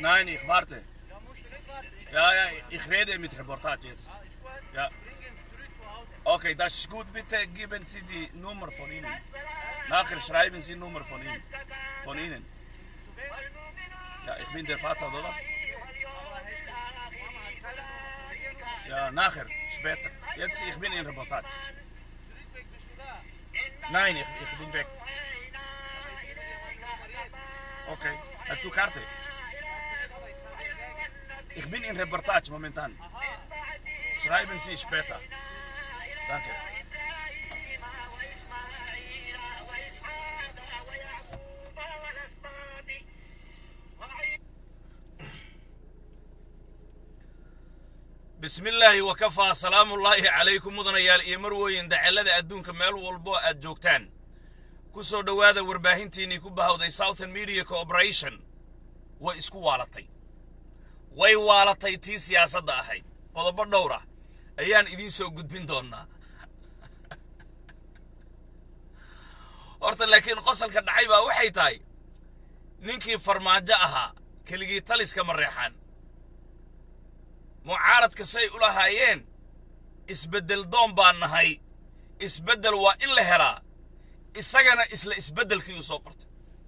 Nein, ich warte. Ja, ja, ich rede mit Reportage jetzt. Ja. Okay, das ist gut. Bitte geben Sie die Nummer von Ihnen. Nachher schreiben Sie Nummer von Ihnen. Von Ihnen. Ja, ich bin der Vater, oder? Ja, nachher, später. Jetzt, ich bin in Reportage. Nein, ich, ich bin weg. Okay, hast du Karte? Ich bin in Reportage momentan. Schreiben Sie später. Danke. bismi illaahi wakafaa salaamullaahi calaykum mudanayaal iyo marwooyin dacallada adduunka meel walbo aad joogtaan ku soo dhowaada warbaahintiinnii ku bahawday southern media corporation way isku waalatay way waalatay tii siyaasadda ahayd qodobo dhowr ah ayaan idiin soo gudbin doonnaa horta laakiin qosolka dhacay baa waxay tahay ninkii farmaajo ahaa keligii taliska mareexaan mucaaradka say u lahaayeen isbeddel doon baan nahay isbeddel waa in la helaa isagana isla isbeddelkii uu soo qortay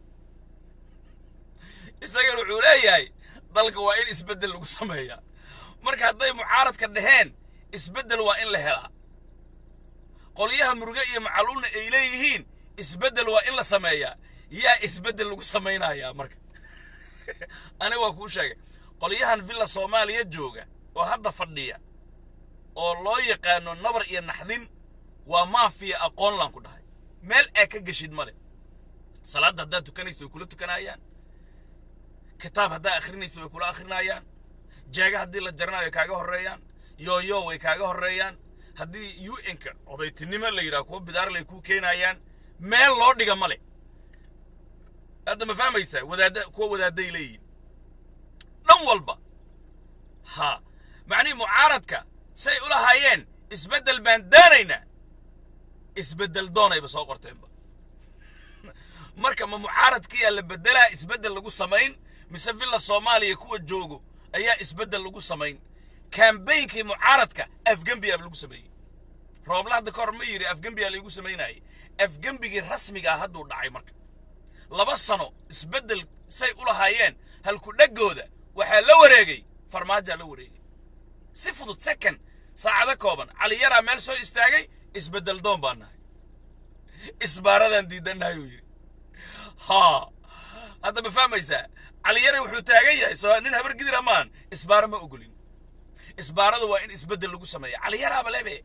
isagana wuxuu leeyahay dalka waa in isbeddel lagu sameeyaa marka hadday mucaaradka dhaheen isbeddel waa in la helaa qolyaha muruge iyo macaluulna ay leeyihiin isbeddel waa in la sameeyaa yaa isbeddel lagu samaynayaa marka aniga waa kuu sheegay qolyahan villa soomaaliya jooga oo hadda fadhiya oo loo yaqaano nabar iyo naxdin waa maafiya aqoonlaan ku dhahay meel aa ka geshid male salaadda haddaad tukanaysa way kula tukanayaan kitaab haddaa akhrinaysa way kula akhrinayaan jeega haddii la jaranayo kaaga horreeyaan yooyo way kaaga horreeyaan haddii u n-ka odaytinimo la yidhaha kuwa bidaarlay kuu keenayaan meel loo dhiga male hadda ma fahmaysaa wadaadda kuwa wadaadday leeyihin dhan walba ha macnihii mucaaradka say u lahaayeen isbeddel baan daanaynaa isbeddel doonayba soo qorteenba marka ma mucaaradkiyaa la beddelaa isbeddel lagu samayn mise villa soomaaliya kuwa joogo ayaa isbeddel lagu samayn kambaynkii mucaaradka afgembiyaaba lagu sameeyey roobla hadda ka hor ma yidhi afgembiyaa laygu samaynayay afgembigii rasmigaa hadduu dhacay marka laba sano isbeddel say u lahaayeen halku dhaggooda waxaa la wareegay farmaajaa la wareegay si fudud second saacado kooban caliyaraa meel soo istaagay isbeddel doon baan nahay isbaaradaan diidannahay uu yidhi haa hadda ma fahmaysaa caliyare wuxuu taagan yahay soo nin habar gidira maan isbaaro ma ogolin isbaarada waa in isbeddel lagu sameeya caliyaraaba lebe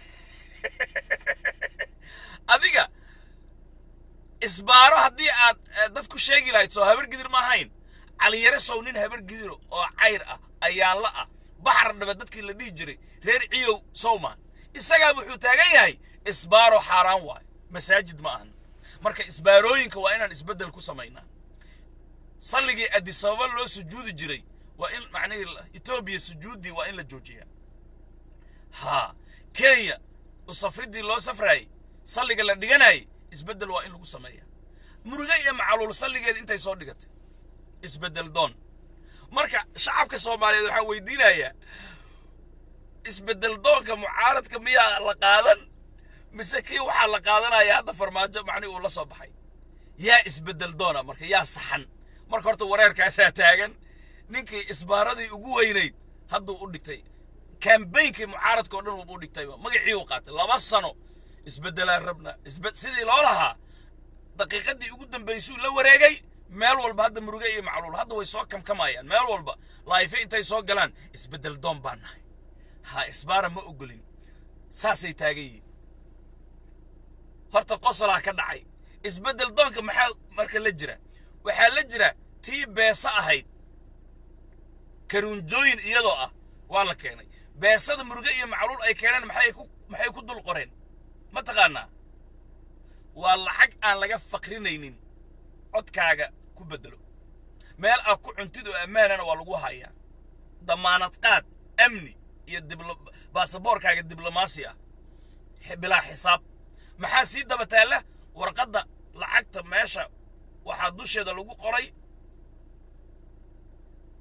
adiga isbaaro haddii aad dad ku sheegi lahayd soo habar gidir ma ahayn caliyare sow nin habar gidiro oo cayr ah ayaanla ah baxar dhabe dadkii la dhihi jiray reer ciyow sowman isagaa wuxuu taagan yahay isbaaro xaaraan waay masaajid ma ahan marka isbaarooyinka waa inaan isbeddel ku samaynaa salligii adisababa loo sujuudi jiray waa in macnihii etoobiya sujuuddii waa in la joojiyaa haa kenya usafriddii loo safraayey salliga la dhiganayay isbeddel waa in lagu sameeyaa muruge iyo macaluul salligeeda intay soo dhigatay isbeddel doon marka shacabka soomaaliyeed waxaa weydiinayaa isbeddel doonka mucaaradka miyaa la qaadan mise kii waxaa la qaadanaya hadda farmaajo macnihi uu la soo baxay yaa isbeddel doona marka yaa saxan marka horta wareerkaasaa taagan ninkii isbaaradii ugu weynayd hadduu u dhigtay kambaynkii mucaaradka o dhan wuuba u dhigtayba magacii uu qaatay laba sano isbeddelaan rabna sidii loo lahaa daqiiqaddii ugu dambaysuu la wareegay meel walba hadda muruge iyo macluul hadda way soo kamkamayaan meel walba laayife intay soo galaan isbeddel doon baan nahay ha isbaara ma ogolin saasay taagan yihiin horta qosolaa ka dhacay isbeddel doonka maxaa marka la jira waxaa la jira tii beesa ahayd karuunjooyin iyadoo ah waa la keenay beesada muruge iyo macluul ay keeneen maxay ku maxay ku dul qoreen ma taqaanaa waa lacag aan laga faqrinaynin codkaaga ku beddelo meel ah ku cuntid oo ammaanana waa lagu hayaa damaanad qaad amni iyo baasaboorkaaga diblomaasi ah bilaa xisaab maxaa sii daba taalla warqadda lacagta meesha waxaa dusheeda lagu qoray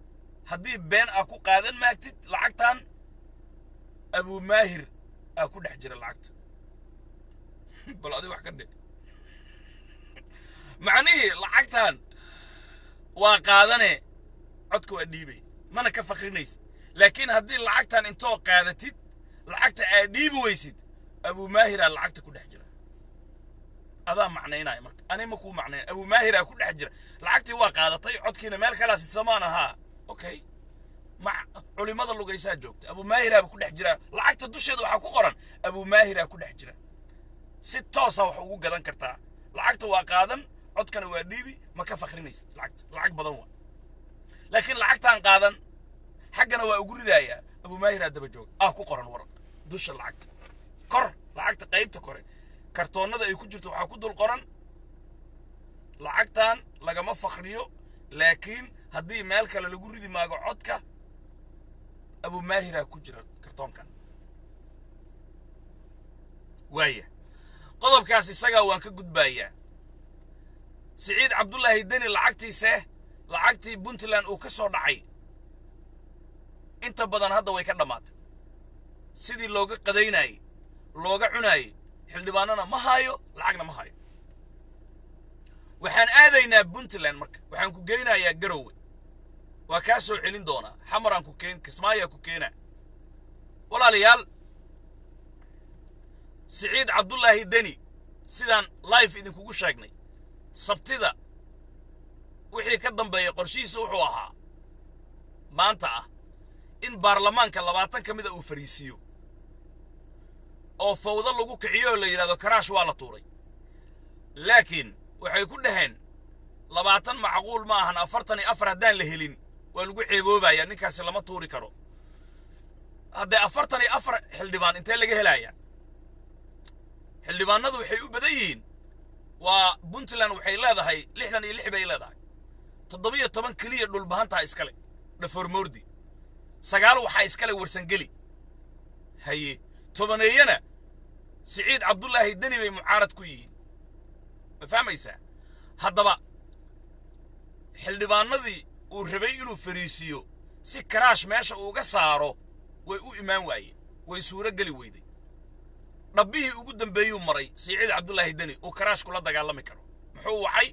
haddii been aa ku qaadan maagtid lacagtan abumaahir aa ku dhex jira lacagta bal adi wax ka dhe macnihii lacagtan waa qaadane codka waa dhiibay mana ka fakrinaysid laakiin haddii lacagtan intoo qaadatid lacagta aad dhiibi weysid abumaahiraa lacagta ku dhex jira adaa macnaynaya marka ani ma kuu macnayn abumaahiraa ku dhex jira lacagtii waa qaadatay codkiina meel kalaa sisamaan ahaa okay ma culimada lugaysaa joogta abumaahiraaba ku dhex jira lacagta dusheeda waxaa ku qoran abumaahiraa ku dhex jira si toosa wax ugu gadan kartaa lacagta waa qaadan codkana waa dhiibi ma ka fakrinaysid lacagta lacag badan waa laakiin lacagtaan qaadan xaggana waa ugu ridayaa abumaahiraa daba jooga ah ku qoran war dusha lacagta kor lacagta qaybta kore kartoonnada ay ku jirto waxaa ku dul qoran lacagtan lagama fakriyo laakiin haddii meel kale lagu ridi maago codka abumaahiraa ku jira kartoonkan waaya qodobkaas isagaa waan ka gudbaayaa siciid cabdullaahi deni lacagtiise lacagtii puntland uu ka soo dhacay inta badan hadda way ka dhammaatay sidii looga qadaynayey looga cunaayey xildhibaanana ma haayo lacagna ma haayo waxaan aadaynaa puntland marka waxaan ku geynayaa garowe waa kaa soo celin doonaa xamaraan ku keen kismaayaa ku keenaa walaalayaal siciid cabdullaahi deni sidaan life idinkugu sheegnay sabtida wixii ka dambeeya qorshihiisa wuxuu ahaa maanta ah in baarlamaanka labaatan ka mida uu fariisiiyo oo fawdo lagu kiciyo oo la yidhahdo karaash waa la tuuray laakiin waxay ku dhaheen labaatan macquul ma ahan afartan iyo afar haddaan la helin waa lagu ceeboobayaa ninkaasi lama tuuri karo haddee afartan iyo afar xildhibaan intee laga helayaa xildhibaanadu waxay u badan yihiin waa puntland waxay leedahay lixdan iyo lix bay leedahay toddobiyo toban keliya dhulbahantaa iskale dhaformoordi sagaal waxaa iskale warsangeli haye tobaneeyana siciid cabdullaahi deni bay mucaarad ku yihiin ma fahmaysaa haddaba xildhibaanadii uu rabay inuu fariisiiyo si karaash meesha uuga saaro way u imaan waayeen way suuro geli weyday dhabbihii ugu dambeeyuu maray siciid cabdullaahi deni uu karaash kula dagaalami karo muxuu wacay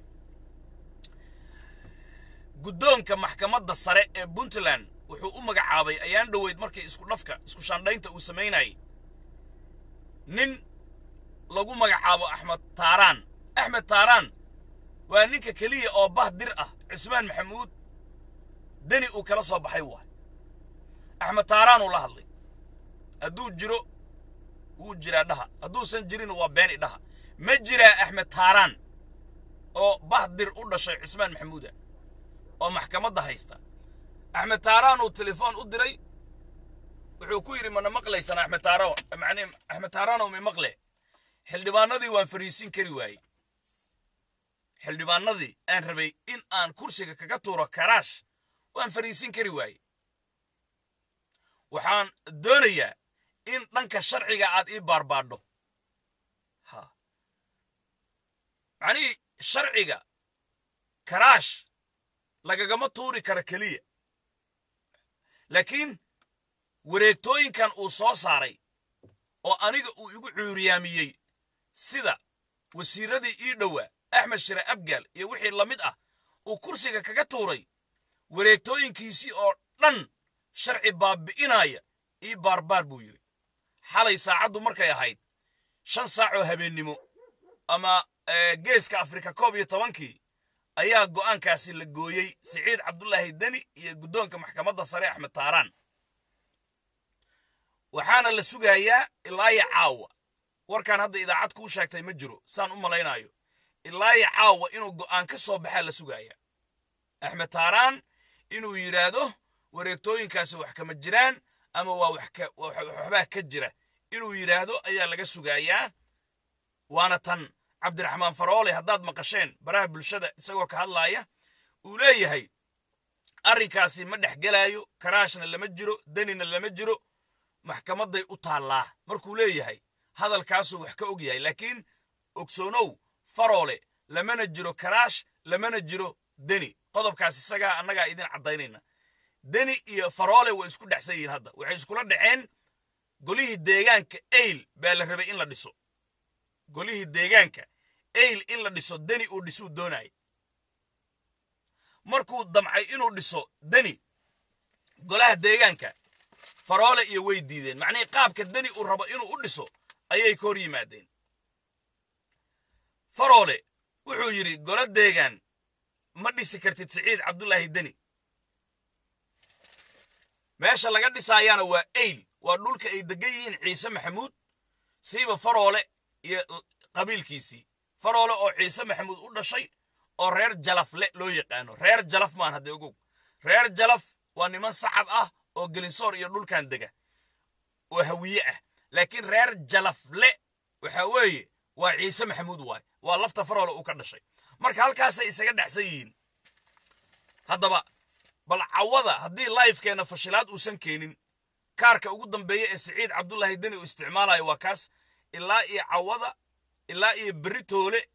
guddoonka maxkamadda sare ee puntland wuxuu u magacaabay ayaan dhoweyd markii isku dhafka isku shaandhaynta uu samaynayay nin lagu magacaabo axmed taaraan axmed taaraan waa ninka keliya oo bah dir ah cismaan maxamuud deni uu kala soo baxay waay axmed taaraanuu la hadlay hadduu jiro wuu jiraa dhaha hadduusan jirin waa been idhaha ma jiraa axmed taaraan oo bah dir u dhashay cismaan maxamuuda oo maxkamadda haysta axmed taaraan uu telefoon u diray wuxuu ku yidhi mana maqlaysan axmed taaraan macnii axmed taaraanow mi maqle xildhibaanadii waan fariisin kari waayey xildhibaanadii aan rabay in aan kursiga kaga tuuro karaash waan fariisin kari waayey waxaan doonayaa in dhanka sharciga aad ii baarbaadho ha macnihii sharciga karaash lagagama tuuri karo keliya laakiin wareegtooyinkan uu soo saaray oo aniga uu igu cuuriyaamiyey sida wasiirradii ii dhowaa axmed shire abgaal iyo wixii la mid ah uu kursiga kaga tuuray wareegtooyinkiisii oo dhan sharci baabi'inaya ii baarbaar buu yidhi xalay saacaddu markay ahayd shan saac oo habeennimo ama geeska afrika koob iyo tobankii ayaa go'aankaasi la gooyey siciid cabdullaahi deni iyo guddoonka maxkamadda sare axmed taaraan waxaana la sugayaa ilaaya caawa warkaan hadda idaacad kuu sheegtay ma jiro saan u malaynaayo ilaaya caawa inuu go'aan ka soo baxaa la sugayaa axmed taaraan inuu yidhaahdo wareegtooyinkaasi wax kama jiraan ama waa waxbaa ka jira inuu yidhaahdo ayaa laga sugayaa waana tan cabdiraxmaan faroole haddaad maqasheen baraha bulshada isagoo ka hadlaaya uu leeyahay arrinkaasi ma dhex gelaayo karaashna lama jiro denina lama jiro maxkamadday u taallaa markuu leeyahay hadalkaasuu wax ka og yahay laakiin ogsoonow faroole lamana jiro karaash lamana jiro deni qodobkaas isagaa annagaa idin caddaynayna deni iyo faroole way isku dhexsan yihiin hadda waxay iskula dhaceen golihii deegaanka eyl baa la rabay in la dhiso golihii deegaanka eyl in la dhiso deni uu dhisuu doonayay markuu damcay inuu dhiso deni golaha deegaanka faroole iyo way diideen macnihii qaabka deni uu rabo inuu u dhiso ayay ka hor yimaadeen faroole wuxuu yidhi golo deegaan ma dhisi kartid siciid cabdulaahi deni meesha laga dhisaayaana waa eyl waa dhulka ay degan yihiin ciise maxamuud siiba faroole iyo qabiilkiisii faroole oo ciise maxamuud u dhashay oo reer jalafle loo yaqaano reer jalaf maan hadda ogow reer jalaf waa niman sacab ah oo gelinsoor iyo dhulkan dega oo hawiye ah laakiin reer jalafle waxa weeye waa ciise maxamuud waay waa lafta faroole uu ka dhashay marka halkaasay isaga dhexsan yihiin haddaba bal cawada haddii laifkeenna fashilaad uusan keenin kaarka ugu dambeeya ee siciid cabdulaahi deni uu isticmaalayo waa kaas ilaa iyo cawada ilaa iyo beritoole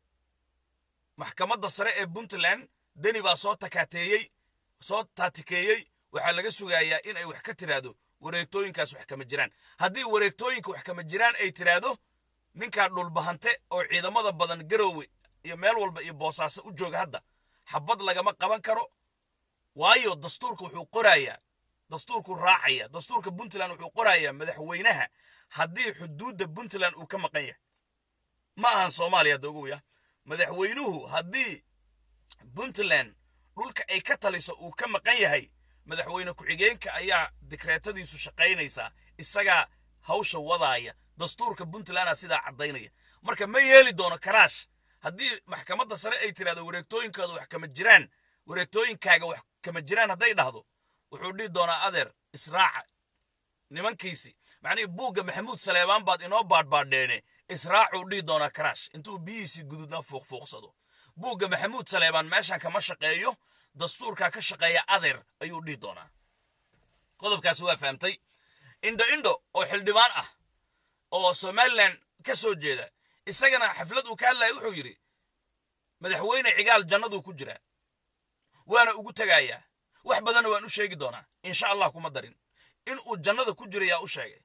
maxkamadda sare ee puntland deni baa soo takaateeyey soo taatikeeyey waxaa laga sugayaa in ay wax ka tiraahdo wareegtooyinkaas wax kama jiraan haddii wareegtooyinka wax kama jiraan ay tiraahdo ninkaa dhulbahante oo ciidamada badan garoowe iyo meel walba iyo boosaaso u jooga hadda xabad lagama qaban karo waayo dastuurka wuxuu qorayaa dastuurkuu raacaya dastuurka puntland wuxuu qorayaa madaxweynaha haddii xuduudda puntland uu ka maqan yahay ma ahan soomaaliya hadda ogoya madaxweynuhu haddii puntland dhulka ay ka taliso uu ka maqan yahay madaxweyne ku-xigeenka ayaa dikreetadiisu shaqaynaysaa isagaa hawsha wadaaya dastuurka puntlandaa sidaa caddaynaya marka ma yeeli doono karaash haddii maxkamadda sare ay tirahdo wareegtooyinkooda wax kama jiraan wareegtooyinkaaga wax kama jiraan hadday dhahdo wuxuu dhihi doonaa adeer israaca nimankiisi macnihii buugga maxamuud saleebaan baad inoo baadhbaadheene israacuu dhihi doonaa karaash intuu biyihiisii guduudna fuuqfuuqsado buugga maxamuud saleebaan meeshan kama shaqeeyo dastuurkaa ka shaqeeya adeer ayuu dhihi doonaa qodobkaasi waa fahamtay indho indho oo xildhibaan ah oo somalilan ka soo jeeda isagana xaflad uu ka hadlaya wuxuu yidhi madaxweyne cigaal jannaduu ku jiraa waana ugu tegayaa wax badanna waan u sheegi doonaa insha allah kuma darin inuu jannada ku jiro yaa u sheegay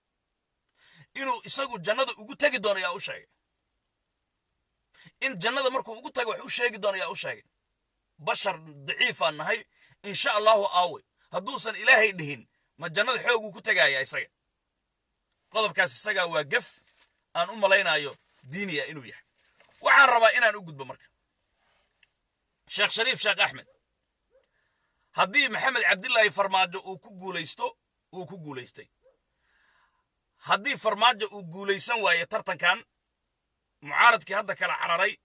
inuu isagu jannada ugu tegi doono yaa u sheegay in jannada markuu ugu tago wax u sheegi doono yaa u sheegay bashar daciifaan nahay insha allahu aawe hadduusan ilaahay dhihin ma jannada xooguu ku tegayaa isaga qodobkaas isagaa waa gef aan u malaynayo diiniya inuu yahay waxaan rabaa inaan u gudbo marka sheekh shariif sheekh axmed haddii maxamed cabdilaahi farmaajo uu ku guulaysto wuu ku guulaystay haddii farmaajo uu guulaysan waayo tartankan mucaaradkii hadda kala cararay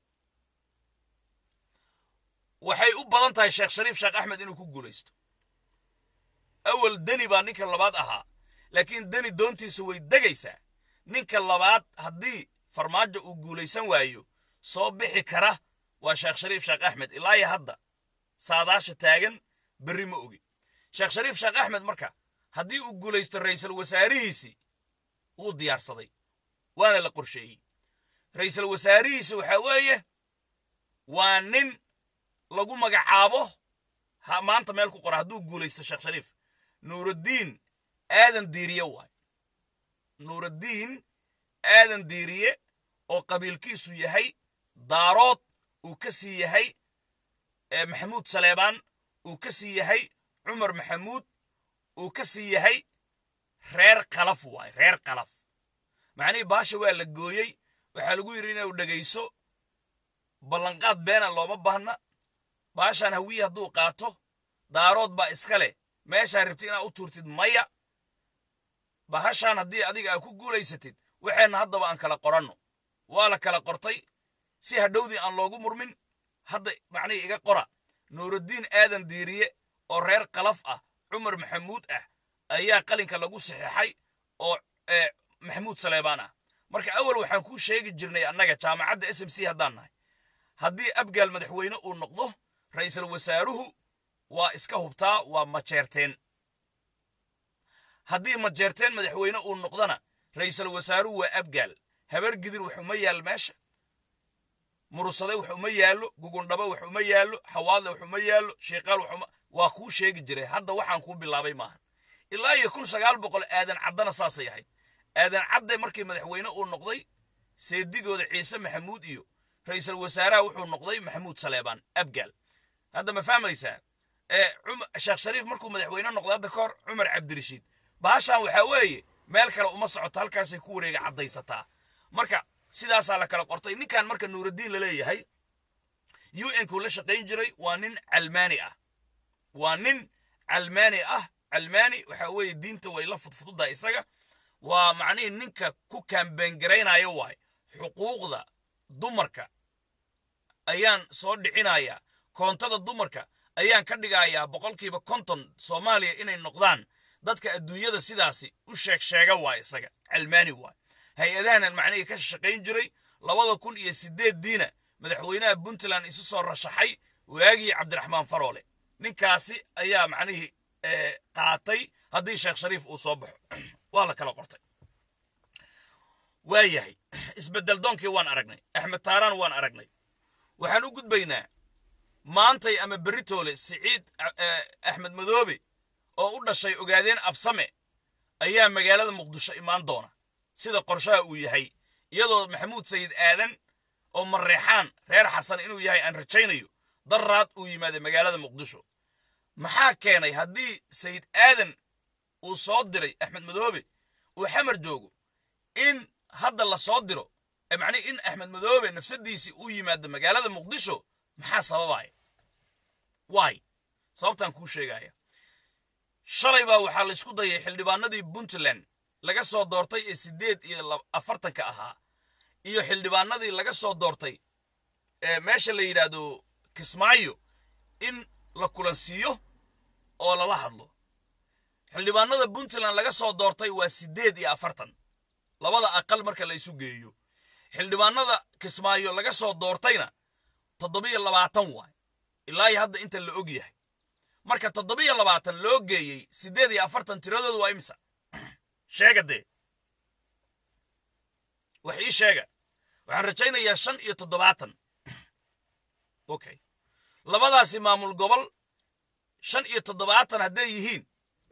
waxay u badan tahay sheekh shariif sheekh axmed inuu ku guulaysto awal deni baa ninka labaad ahaa laakiin deni doontiisa way degaysaa ninka labaad haddii farmaajo uu guulaysan waayo soo bixi kara waa sheekh shariif sheekh axmed ilaa iyo hadda saadaasha taagan berri ma ogi sheekh shariif sheekh axmed marka haddii uu guulaysto ra'iisul wasaarihiisii wuu diyaarsaday waana la qorsheeyey ra'iisul wasaarihiisi waxaa weeye waa nin lagu magacaabo maanta meel ku qora hadduu guulaysto sheekh shariif nuuraddiin aadan diiriye waay nuuraddiin aadan diiriye oo qabiilkiisu yahay daarood uu ka sii yahay maxamuud saleebaan uu ka sii yahay cumar maxamuud uu ka sii yahay reer kalaf waay reer kalaf macnihii baasha waa la gooyey waxaa lagu yidhi inuu dhegayso ballanqaad beena looma baahna baashaan hawiye hadduu qaato daarood baa iska leh meeshaa rabti inaad u tuurtid maya bahashaan haddii adiga aad ku guulaysatid waxeenna haddaba aan kala qoranno waa la kala qortay si hadhowdii aan loogu murmin hadda macnihii iga qora nuuraddiin aadan diiriye oo reer kalaf ah cumar maxamuud ah ayaa qalinka lagu saxeexay oo maxamuud saleebaan ah marka awal waxaan kuu sheegi jirnay annaga jaamacadda s m c haddaan nahay haddii abgaal madaxweyne uu noqdo ra'iisul wasaaruhu waa iska hubtaa waa majeerteen haddii majeerteen madaxweyne uu noqdona ra'iisul wasaaruhu waa abgaal habar gidir waxuma yaal meesha murusade wax uma yaallo gugundhaba wax uma yaallo xawaadle wax uma yaallo sheekaal wax uma waa kuu sheegi jiray hadda waxaan kuu bilaabay maaha ilaa iyo kun sagaal boqol aadan caddana saasay ahayd aadan cadde markii madaxweyne uu noqday seedigooda ciise maxamuud iyo ra'iisul wasaaraha wuxuu noqday maxamuud saleebaan abgaal hadda ma fahmaysaa sheekh shariif markuu madaxweyne noqday hadda ka hor cumar cabdirashiid baashaan waxaa weeye meel kale uma socoto halkaasay ku wareega caddaysataa marka sidaasaa la kala qortay ninkan marka nuuraddiin la leeyahay u n kuu la shaqayn jiray waa nin calmaani ah waa nin calmaani ah calmaani waxaa weeye diinta way la fudfududaa isaga waa macnihii ninka ku kaambeengaraynaya waay xuquuqda dumarka ayaan soo dhicinayaa koontada dumarka ayaan ka dhigayaa boqolkiiba konton soomaaliya inay noqdaan dadka adduunyada sidaasi u sheeg sheega waay isaga calmaani waay hay-adahanan macnihii ka shaqayn jiray labada kun iyo sideeddiina madaxweynaha puntland isu soo rashaxay waagii cabdiraxmaan faroole ninkaasi ayaa macnihii qaatay haddii sheekh shariif uu soo baxo waa la kala qortay waa yahay isbeddel doonkii waan aragnay axmed taaraan waan aragnay waxaan u gudbaynaa maantay ama beritoole siciid axmed madoobe oo u dhashay ogaadeen absame ayaa magaalada muqdisho imaan doona sida qorshaha uu yahay iyadoo maxamuud sayid aadan oo mareexaan reer xasan inuu yahay aan rajaynayo daraad uu yimaaday magaalada muqdisho maxaa keenay haddii sayid aadan uu soo diray axmed madoobe uu xamar joogo in hadda la soo diro macnihi in axmed madoobe nafsadiisii uu yimaado magaalada muqdisho maxaa sababaya waay sababtaan kuu sheegaya shalay baa waxaa la isku dayay xildhibaanadii puntland laga soo doortay ee siddeed iyo afartanka ahaa iyo xildhibaanadii laga soo doortay ee meesha la yidhaahdo kismaayo in la kulansiiyo oo lala hadlo xildhibaanada puntland laga soo doortay waa siddeed iyo afartan labada aqal marka la isu geeyo xildhibaanada kismaayo laga soo doortayna toddobiyo labaatan waay ilaa iyo hadda inta la og yahay marka toddobiyo labaatan loo geeyey siddeed iyo afartan tiradoodu waa imisa sheega dee wax ii sheega waxaan rajaynayaa shan iyo toddobaatan okay labadaasi maamul gobol shan iyo toddobaatan hadday yihiin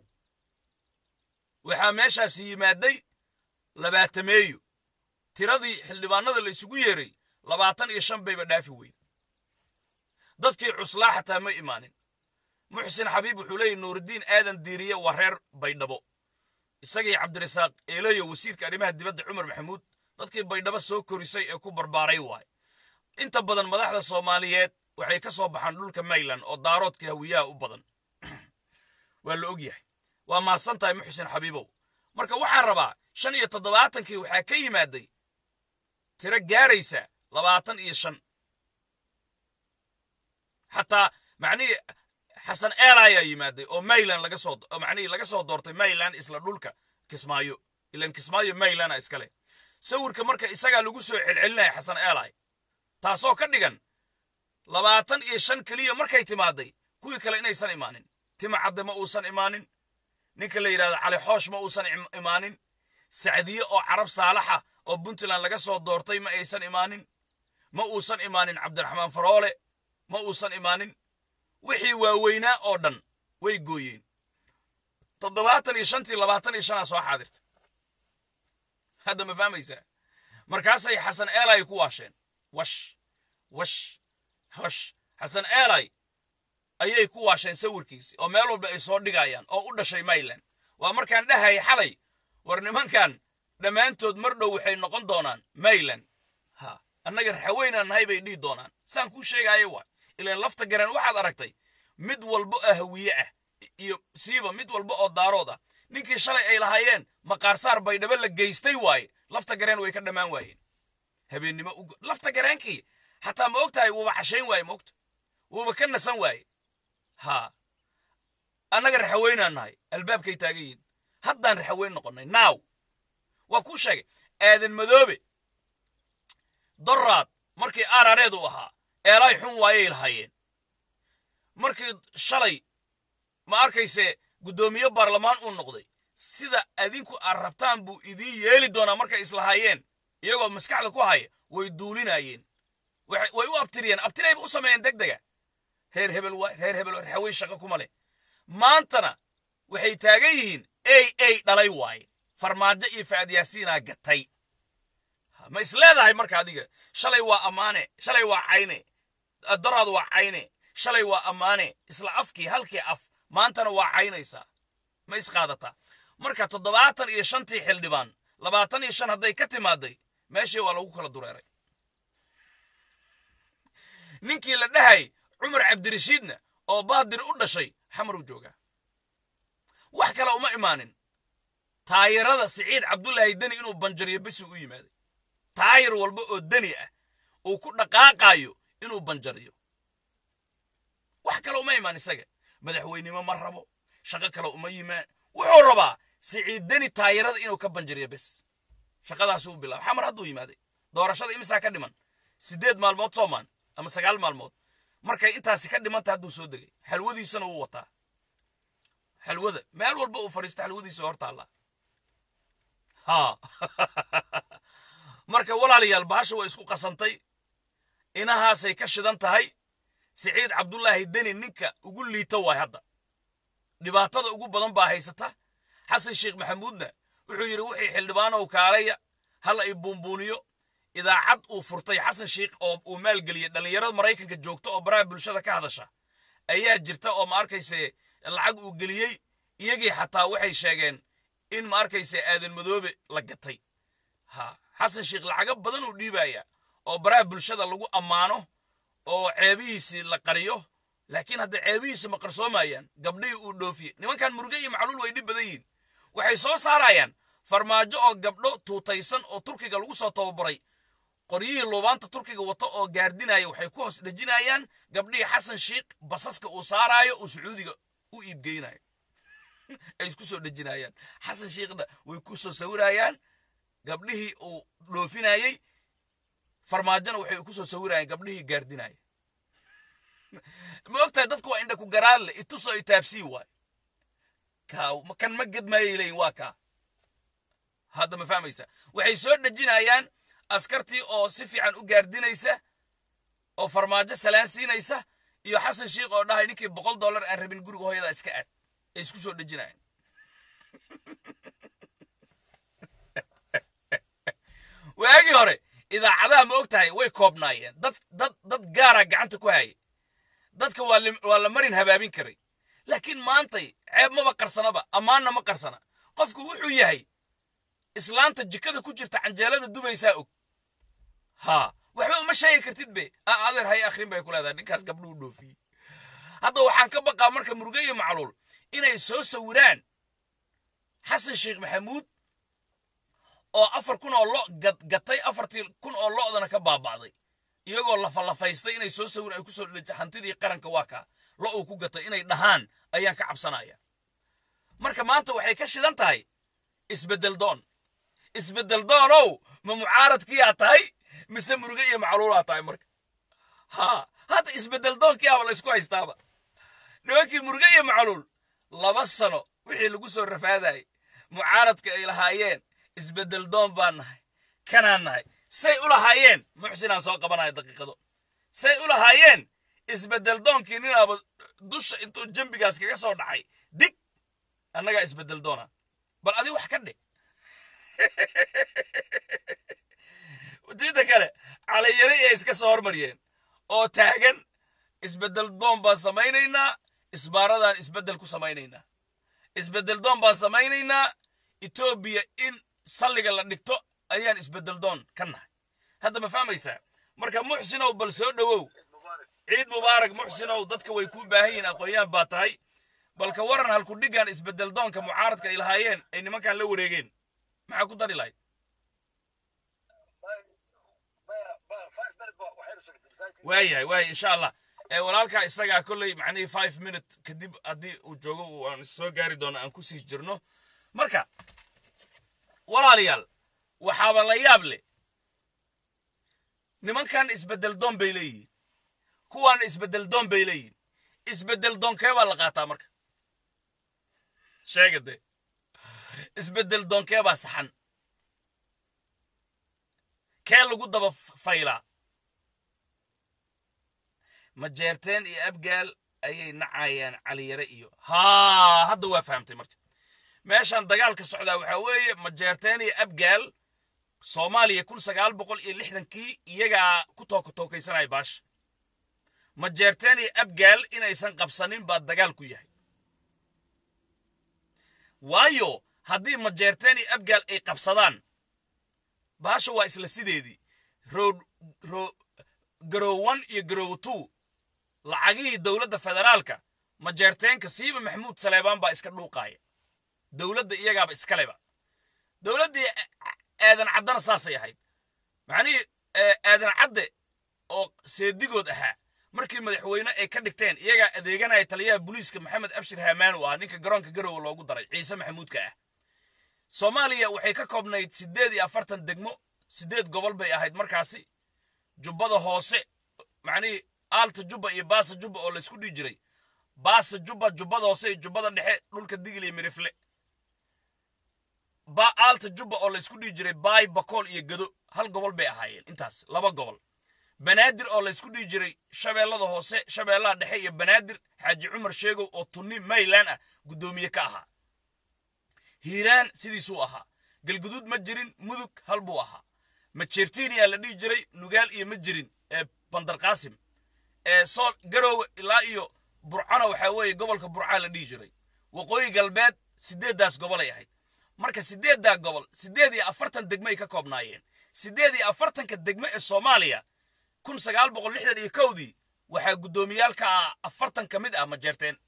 waxaa meeshaasi yimaaday labaatameeyo tiradii xildhibaanada la isugu yeeray labaatan iyo shan bayba dhaafi weyda dadkii cuslaa xataa ma imaanin muxsin xabiib wuxuu leeyahy nuurudiin aadan diiriye waa reer baydhabo isagii cabdirasaaq eeleyo wasiirka arrimaha dibadda cumar maxamuud dadkii baydhabo soo korisay ee ku barbaaray waay inta badan madaxda soomaaliyeed waxay ka soo baxaan dhulka mayland oo daaroodka hawiyaha u badan waa la og yahay waa mahadsan tahay muxsin xabiibow marka waxaan rabaa shan iyo toddobaatankii waxaa ka yimaaday tiro gaaraysa labaatan iyo shan xataa macnihii xasan eela ayaa yimaaday oo mayland laga soo macnihii laga soo doortay mayland isla dhulka kismaayo ilan kismaayo maylanda iskale sawirka marka isagaa lagu soo celcelinaya xasan eelay taasoo ka dhigan labaatan iyo shan keliya markay timaaday kuwii kale inaysan imaanin tima cadde ma uusan imaanin ninka la yidhahdo cali xoosh ma uusan imaanin sacdiye oo carab saalaxa oo puntland laga soo doortay ma aysan imaanin ma uusan imaanin cabdiraxmaan faroole ma uusan imaanin wixii waaweynaa oo dhan way gooyeen toddobaatan iyo shantii labaatan iyo shanaa soo xaadirta hadda ma fahmaysaa markaasay xasan eelay ku waasheen wash wash hosh xasan eelay ayay ku waasheen sawirkiisi oo meel walba ay soo dhigayaan oo u dhashay mayland waa markaan dhahaya xalay war nimankan dhammaantood mar dhow waxay noqon doonaan mayland ha annaga raxaweynaan nahay bay dhihi doonaan saan kuu sheegaayo waa ilaan lafta garan waxaad aragtay mid walba oo hawiye ah iyo siiba mid walba oo daarood ah ninkii shalay ay lahaayeen maqaarsaar baydhabo la geystay waaye lafta gareen way ka dhammaan waayeen habeennimo u lafta gareenkii xataa ma og tahay wuuba cashayn waaye ma ogta wuuba ka nasan waaye haa annaga raxaweynaan nahay albaabkay taagan yihin haddaan raxaweyn noqonnay naaw waa kuu sheegay aadan madoobe doraad markii aarareed u ahaa eelaay xun waayay lahaayeen markii shalay ma arkayse guddoomiye baarlamaan uu noqday sida adinku aad rabtaan buu idiin yeeli doonaa markay islahaayeen iyagoo maskaxda ku haya way duulinayeen way u abtiriyeen abtirayba u sameeyeen deg dega reer hebel waay reer hebel waay haween shaqo kuma leh maantana waxay taagan yihiin ey ey dhalay waaye farmaajo iyo faad yaasiinaa gatay ma is leedahay marka adiga shalay waa ammaane shalay waa cayne daraad waa cayne shalay waa ammaane isla afkii halkii af maantana waa caynaysaa ma isqaadataa marka toddobaatan iyo shantii xildhibaan labaatan iyo shan hadday ka timaaday meeshii waa lagu kala dureeray ninkii la dhahay cumar cabdirashiidna oo baadir u dhashay xamaruu joogaa wax kale uma imaanin taayirada siciid cabdulaahi deni inuu banjariyo besuu u yimaaday taayir walba oo deni ah uu ku dhaqaaqaayo inuu banjariyo wax kale uma imaan isaga madaxweynimo ma rabo shaqo kale uma yimaan wuxuu rabaa siciid deni taayirada inuu ka banjariyo bes shaqadaasuu u bilaaba xamar hadduu yimaaday doorashada imisaa ka dhiman siddeed maalmood soomaan ama sagaal maalmood markay intaasi ka dhimanta hadduu soo degay xalwadiisana wuu wataa xalwada meel walba uu fadhiisto xalwadiisa hor taallaa ha marka walaalayaal bahasha way isku qasantay inahaasay ka shidan tahay siciid cabdulaahi deni ninka ugu liita waay hadda dhibaatada ugu badan baa haysata xasan sheekh maxamuudna wuxuu yidhi wixii xildhibaanow kaalaya hala i buunbuuniyo idaacad uu furtay xasan sheekh oo uu maalgeliyey dhallinyarada maraykanka joogta oo baraha bulshada ka hadasha ayaa jirta oo ma arkayse lacag uu geliyey iyagii xataa waxay sheegeen in ma arkayse aadan madoobe la gatay ha xasan sheekh lacago badan uu dhiibaya oo baraha bulshada lagu ammaano oo ceebihiisii la qariyo laakiin hadda ceebihiisi ma qarsoomayaan gabdhihii uu dhoofiye nimankan muruge iyo macluul way dhib badan yihiin waxay soo saarayaan farmaajo oo gabdho tuutaysan oo turkiga lagu soo tababaray qoryihii luubaanta turkiga wata oo gaardinaya waxay ku hoos dhejinayaan gabdhihii xasan sheekh basaska uu saaraayo uu sacuudiga u iibgeynayo ay isku soo dhejinayaan xasan sheekhna way ku soo sawirayaan gabdhihii uu dhoofinayey farmaajona waxay ku soo sawirayaan gabdhihii gaardinaya ma ogtahay dadku waa indha ku garaanle itusoo itaabsii waay kaa kan ma gedmaayay leeyihin waa kaa hadda ma fahmaysa waxay soo dhejinayaan askartii oo si fiican u gaardinaysa oo farmaajo salaan siinaysa iyo xasan sheekh oo dhahay ninkii boqol dollar aan rabin guriga hooyada iska aad ay isku soo dhejinayaan waagii hore idaacadaha ma og tahay way koobnaayeen dad dad dad gaara gacanta ku hayay dadka waa waa la marin habaabin karay laakiin maantay ceeb maba qarsanaba ammaanna ma qarsana qofku wuxuu yahay islaanta jikada ku jirta canjeelada dubaysaa og ha waxba uma sheegi kartid be a adeer hay akhrin bay ku leedahay ninkaas gabdhuu dhoofiyey hadda waxaan ka baqaa marka muruge iyo macluul inay soo sawiraan xasan sheekh maxamuud oo afar kun oo lo gatay afartii kun oo lo'dana ka baaba'day iyagoo lafalafaystay inay soo sawir ay ku soo dheji hantidii qaranka waa kaa lo uu ku gatay inay dhahaan ayaan ka cabsanaya marka maanta waxay ka shidan tahay isbeddel doon isbeddel doonow ma mucaaradkiyaa tahay mise muruge iyo macluulaa tahay marka ha hadda isbeddel doonkiyaaba la ysku haystaaba nimankii muruge iyo macluul laba sano wixii lagu soo rafaadayay mucaaradka ay lahaayeen isbeddel doon baan nahay kanaan nahay say u lahaayeen muxsinaan soo qabanaya daqiiqado say u lahaayeen isbeddel doonkii ninaaba dusha intuu jambigaas kaga soo dhacay dig annagaa isbeddel doona bal adi wax ka dhe midda kale caliyare iyay iska soo hormariyeen oo taagan isbeddel doon baan samaynaynaa isbaaradaan isbeddel ku samaynaynaa isbeddel doon baan samaynaynaa etoobiya in salliga la dhigto ayaan isbeddel doon ka nahay hadda ma fahmaysaa marka muxsinow bal soo dhowow ciid mubaarak muxsinow dadka way kuu baahan yihiin aqoon-yahan baa tahay balka waran halku dhiggaan isbeddel doonka mucaaradka ay lahaayeen ay nimankan la wareegeen maxaa ku dari lahayd waayahay waaya insha allah walaalkaa isagaa kolley macnihii five minute kadib haddii uu joogo aan soo gaari doono aan kusii jirno marka walaalayaal waxaaba la yaab leh nimankan isbeddel doon bay leeyihiin kuwaana isbeddel doon bay leeyihiin isbeddel doonkee baa la qaataa marka sheega dee isbeddel doonkee baa saxan kee lagu daba faylaa majeerteen iyo abgaal ayay nacayaan caliyare iyo haa hadda waa fahamtay marka meeshan dagaalka socdaa waxaa weeye majeerteen iyo abgaal soomaaliya kun sagaal boqol iyo lixdankii iyagaa ku tookatookaysanaya baasha majeerteen iyo abgaal inaysan qabsanin baa dagaal ku yahay waayo haddii majeerteen iyo abgaal ay qabsadaan baasha waa isla sideedii rood ro garow one iyo garow two lacagihii dowladda federaalka majeerteenka siiba maxamuud saleebaan baa iska dhuuqaaya dowladda iyagaaba iskaleba dowladdii aadan caddana saasay ahayd macnihii aadan cadde oo seedigood ahaa markii madaxweyne ay ka dhigteen iyagaa adeeganaya taliyaha booliiska maxamed abshir hamaan u ah ninka garoonka garowe loogu daray ciise maxamuudka ah soomaaliya waxay ka koobnayd siddeed iyo afartan degmo siddeed gobol bay ahayd markaasi jubbada hoose macnihii aalta jubba iyo baasa jubba oo laysku dhihi jiray baasa jubba jubbada hoose iyo jubbada dhexe dhulka digil iyo mirifle ba aalta jubba oo laysku dhihi jiray baay bakool iyo gado hal gobol bay ahaayeen intaas laba gobol banaadir oo laysku dhihi jiray shabeellada hoose shabeellaha dhexe iyo banaadir xaaji cumar sheegow oo tunni maylan ah guddoomiye ka ahaa hiiraan sidiisuu ahaa galguduud ma jirin mudug hal buu ahaa majeertiiniyaa la dhihi jiray nugaal iyo ma jirin ee bandarqaasim ee sool garoowe ilaa iyo burcana waxaa weeye gobolka burcaa la dhihi jiray waqooyi galbeed siddeeddaas gobolay ahayd marka siddeeddaa gobol siddeed iyo afartan degmay ka koobnaayeen siddeed iyo afartanka degme ee soomaaliya kun sagaal boqol lixdan iyo kowdii waxaa guddoomiyaalka ah afartan ka mid ah majeerteen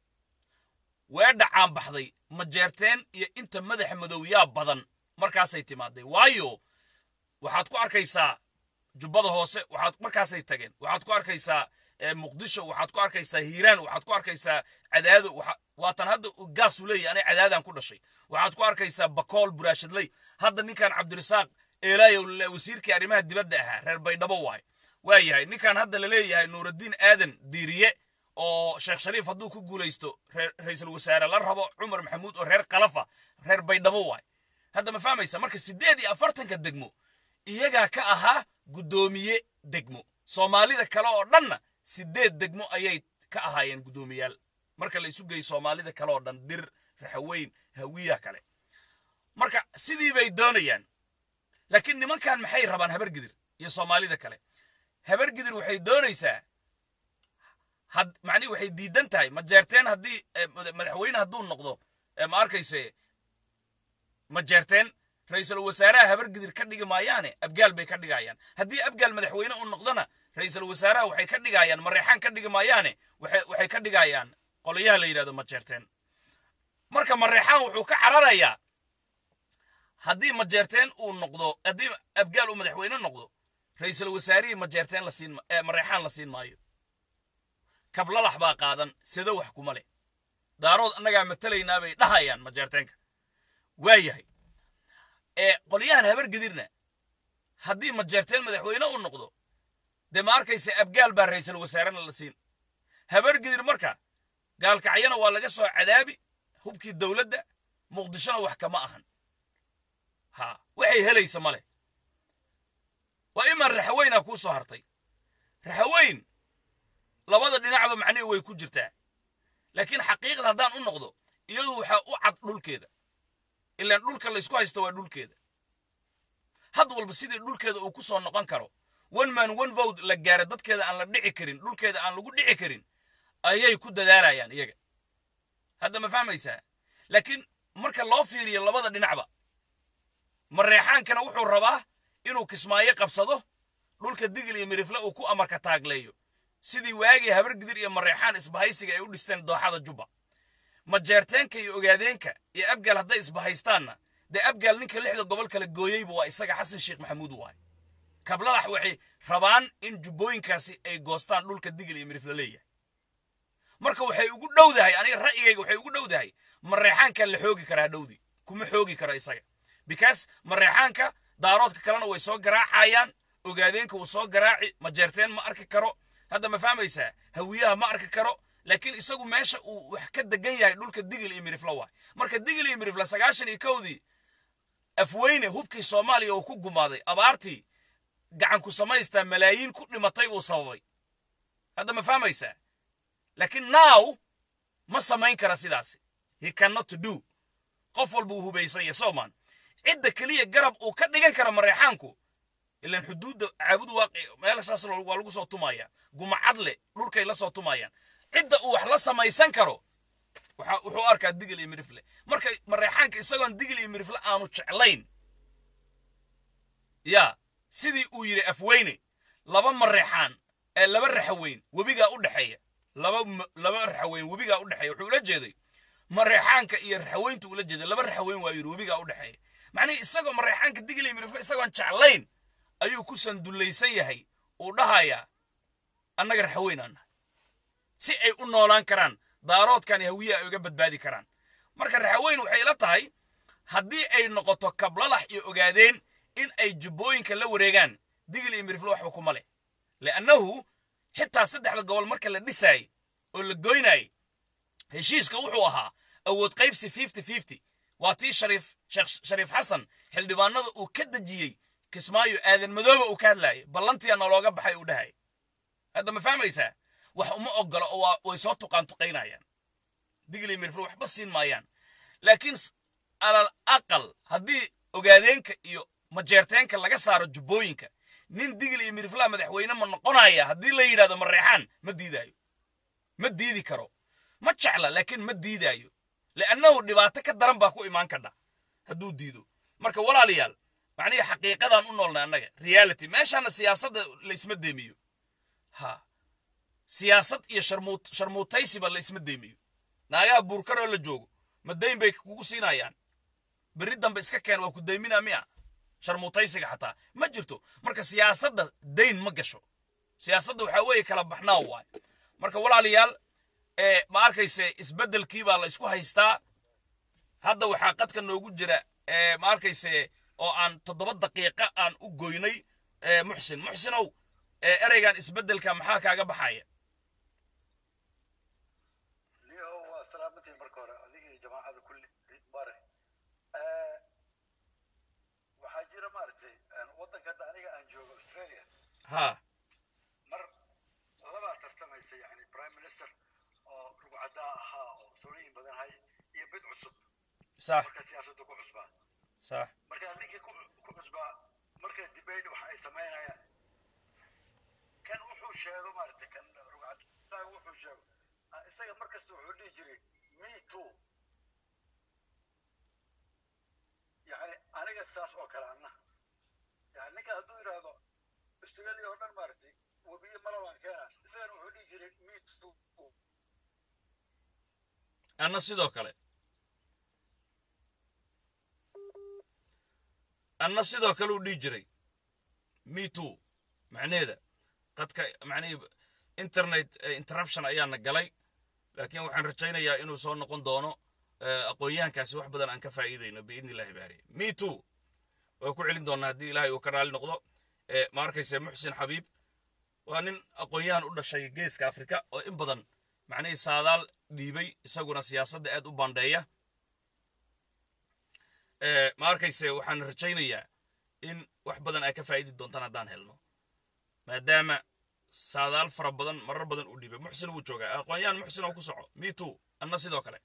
weedha caanbaxday majeerteen iyo inta madaxa madowyaa badan markaasay timaaday waayo waxaad ku arkaysaa jubbada hoose waxaad markaasay tageen waxaad ku arkaysaa muqdisho waxaad ku arkaysaa hiiraan waxaad ku arkaysaa cadaado waatan hadda gaasuu leeyahy anay cadaadaan ku dhashay waxaad ku arkaysaa bakool buraashadley hadda ninkan cabdirasaaq eelaayow wasiirkii arrimaha dibadda ahaa reer baydhabo waay waa yahay ninkan hadda la leeyahay nuuraddiin aadan diiriye oo sheekh shariif hadduu ku guulaysto ra-iisul wasaare la rabo cumar maxamuud oo reer khalafa reer baydhabo waay hadda ma fahmaysa marka siddeed iyo afartanka degmo iyagaa ka ahaa guddoomiye degmo soomaalida kale oo dhanna siddeed degmo ayay ka ahaayeen guddoomiyaal marka la isu geeyo soomaalida kale oo dhan dir raxaweyn hawiya kale marka sidii bay doonayaan laakiin nimankan maxay rabaan habargidir iyo soomaalida kale habargidir waxay doonaysaa had macnihi waxay diidan tahay majeerteen haddii madaxweyne hadduu noqdo ma arkayse majeerteen ra-iisul wasaaraha habargidir ka dhigi maayaane abgaal bay ka dhigayaan haddii abgaal madaxweyne uu noqdona ra-iisul wasaaraha waxay ka dhigayaan mareexaan ka dhigi maayaane waxay ka dhigayaan qolayaha la yidhahdo majeerteen marka mareexaan wuxuu ka cararayaa haddii majeerteen uu noqdo haddii abgaal uu madaxweyne noqdo ra-iisul wasaarihii majeerteen la siin mareexaan la siin maayo kablalax baa qaadan sado wax kuma leh daarood annagaa matalaynaa bay dhahayaan majeerteenka waa yahay ee qolyahan habargedirna haddii majeerteen madaxweyne uu noqdo dee ma arkaysa abgaal baa ra-iisul wasaarena la siin habargedir marka gaalkacyana waa laga soo cadaabi hubkii dowladda muqdishona wax kama ahan ha waxay helaysa male waa imaan raxaweynaa kuu soo hartay raxaweyn labada dhinacba macnihi way ku jirtaa laakiin xaqiiqda haddaan u noqdo iyadu waxaa u cad dhulkeeda ilaan dhulka laysku haysto waa dhulkeeda had walba sidii dhulkeeda uu ku soo noqon karo one man one vote la gaaro dadkeeda aan la dhici karin dhulkeeda aan lagu dhici karin ayay ku dadaalayaan iyaga hadda ma fahmaysaa laakiin marka loo fiiriyo labada dhinacba mareexaankana wuxuu rabaa inuu kismaayo qabsado dhulka digil iyo mirifle uu ku amarka taagleeyo sidii waagii habargidir iyo mareexaan isbahaysiga ay u dhisteen dooxada jubba majeerteenka iyo ogaadeenka iyo abgaal hadday isbahaystaanna dee abgaal ninka lixda gobol kala gooyeyba waa isaga xasan sheekh maxamuud waay kablalax waxay rabaan in jubbooyinkaasi ay goostaan dhulka digil iyo mirifle leeyahay marka waxay ugu dhowdahay aniga ra'yigayga waxay ugu dhowdahay mareexaanka la xoogi karaa dhowdi kuma xoogi karo isaga because mareexaanka daaroodka kalena way soo garaacayaan ogaadeenka wuu soo garaaci majeerteen ma arki karo hadda ma fahmaysaa hawiyaha ma arki karo laakiin isagu meesha uu wax ka degan yahay dhulka digil iyo mirifle waay marka digil iyo mirifle sagaashan iyo kowdii afweyne hubkii soomaaliya uu ku gumaaday abaartii gacan ku samaystaa malaayiin ku dhimatay buu sababay hadda ma fahmaysaa laakiin now ma samayn kara sidaasi he cannot do qof walba uu hubaysanya soomaan cidda keliya garab uu ka dhigan karo mareexaanku ilaan xuduudda caabudu waaqi meelashaas waa lagu soo tumaya gumacadle dhulkay la soo tumayaan cidda uu wax la samaysan karo wuxuu arkaa digil iyo mirifle marka mareexaanka isagoon digil iyo mirifle aanu jeclayn yaa sidii uu yidhi afweyne laba mareexaan ee laba raxaweyn webigaa u dhexeeya laba laba raxaweyn webigaa u dhexeeya wuxuu ula jeeday mareexaanka iyo raxaweyntu ula jeeday laba raxaweyn waa yidhi webigaa u dhexeeya macnihii isagoo mareexaanka digil iyo mirifle isagoon jeclayn ayuu ku sandullaysan yahay uu dhahayaa annaga raxaweyn aan nahay si ay u noolaan karaan daaroodkan hawiye ay uga badbaadi karaan marka raxaweyn waxay la tahay haddii ay noqoto kablalax iyo ogaadeen in ay jubbooyinka la wareegaan digil iyo mirifle waxba kuma leh li'annahu xitaa saddexda gobol marka la dhisaayey oo la goynaayey heshiiska wuxuu ahaa awood qaybsi fifty fifty waa tii shariif sheekh shariif xasan xildhibaanada uu ka dejiyey kismaayo aadan madooba uu ka hadlaayay ballantiya nalooga baxay uu dhahay hadda ma fahmaysaa wax uma ogolo oo way soo tuqaantuqaynayaan digli mirfle waxba siin maayaan laakiin alal aqal haddii ogaadeenka iyo majeerteenka laga saaro jubbooyinka nin digil iyo miriflaha madaxweyne ma noqonaya haddii la yidhahdo mareexaan ma diidaayo ma diidi karo ma jecla laakiin ma diidaayo li'annahu dhibaato ka daran baa ku imaan kadha hadduu diido marka walaalayaal macnihii xaqiiqadaan u noolnay annaga reality meeshaana siyaasadda laysma deemiyo ha siyaasad iyo sharmuutaysiba laysma deemiyo naagaha buurkaroo la joogo ma dayn bay kugu siinayaan berri dambe iska keen waa ku daymina miya sharmuutaysiga xataa ma jirto marka siyaasadda dayn ma gasho siyaasadda waxaa weeye kala baxnaa waay marka walaalayaal ma arkayse isbeddelkii baa la isku haystaa hadda waxaa qadka noogu jira ma arkayse oo aan toddoba daqiiqa aan u goynay muxsin muxsinow ereygan isbeddelka maxaa kaaga baxaya waxaa jira maaragtay waddanka hadda aniga aan joogo australia ha mar labaa tartamaysa yani prime minister oo rugcadaa ahaa oo sooyooyin badan hay iyo bid cusub sax marka siyaasadda ku cusbaa sax marka ninkii ku ku cusbaa marka debate waxa ay samaynayaan kan wuxuu sheego maaragtay kan rugcadaa wuxuu sheego ah, isaga markasta wuxuu dhihi jiray me too yani aniga saas oo kale anna yani ninka hadduu yidhaahdo australia oo dhan maaragtay webiye malabaan keena isagana wuxuu dhihi jiray me too anna sidoo kale anna sidoo kale uu dhihi jiray me too macnaheeda qadka macnihii internet eh, interruption ayaana galay laakiin waxaan rajaynayaa inuu soo noqon doono eh, aqoon-yahankaasi wax badan aan ka faa'iidayno biidni illahi baari me too waa ku celin doonaa haddii ilaahay uu ka raali noqdo Eh, ma arkayse muxsin xabiib waa nin aqoon-yahan u dhashay geeska afrika oo in badan macnihii saadaal dhiibay isaguna siyaasadda aad u bandheeya Eh, ma arkayse waxaan rajaynayaa in wax badan ay ka faa'idi doontaan haddaan helno maadaama saadaal fara badan marar badan uu dhiibay muxsin wuu joogaa aqoon-yahan muxsin oo ku soco me too anna sidoo kale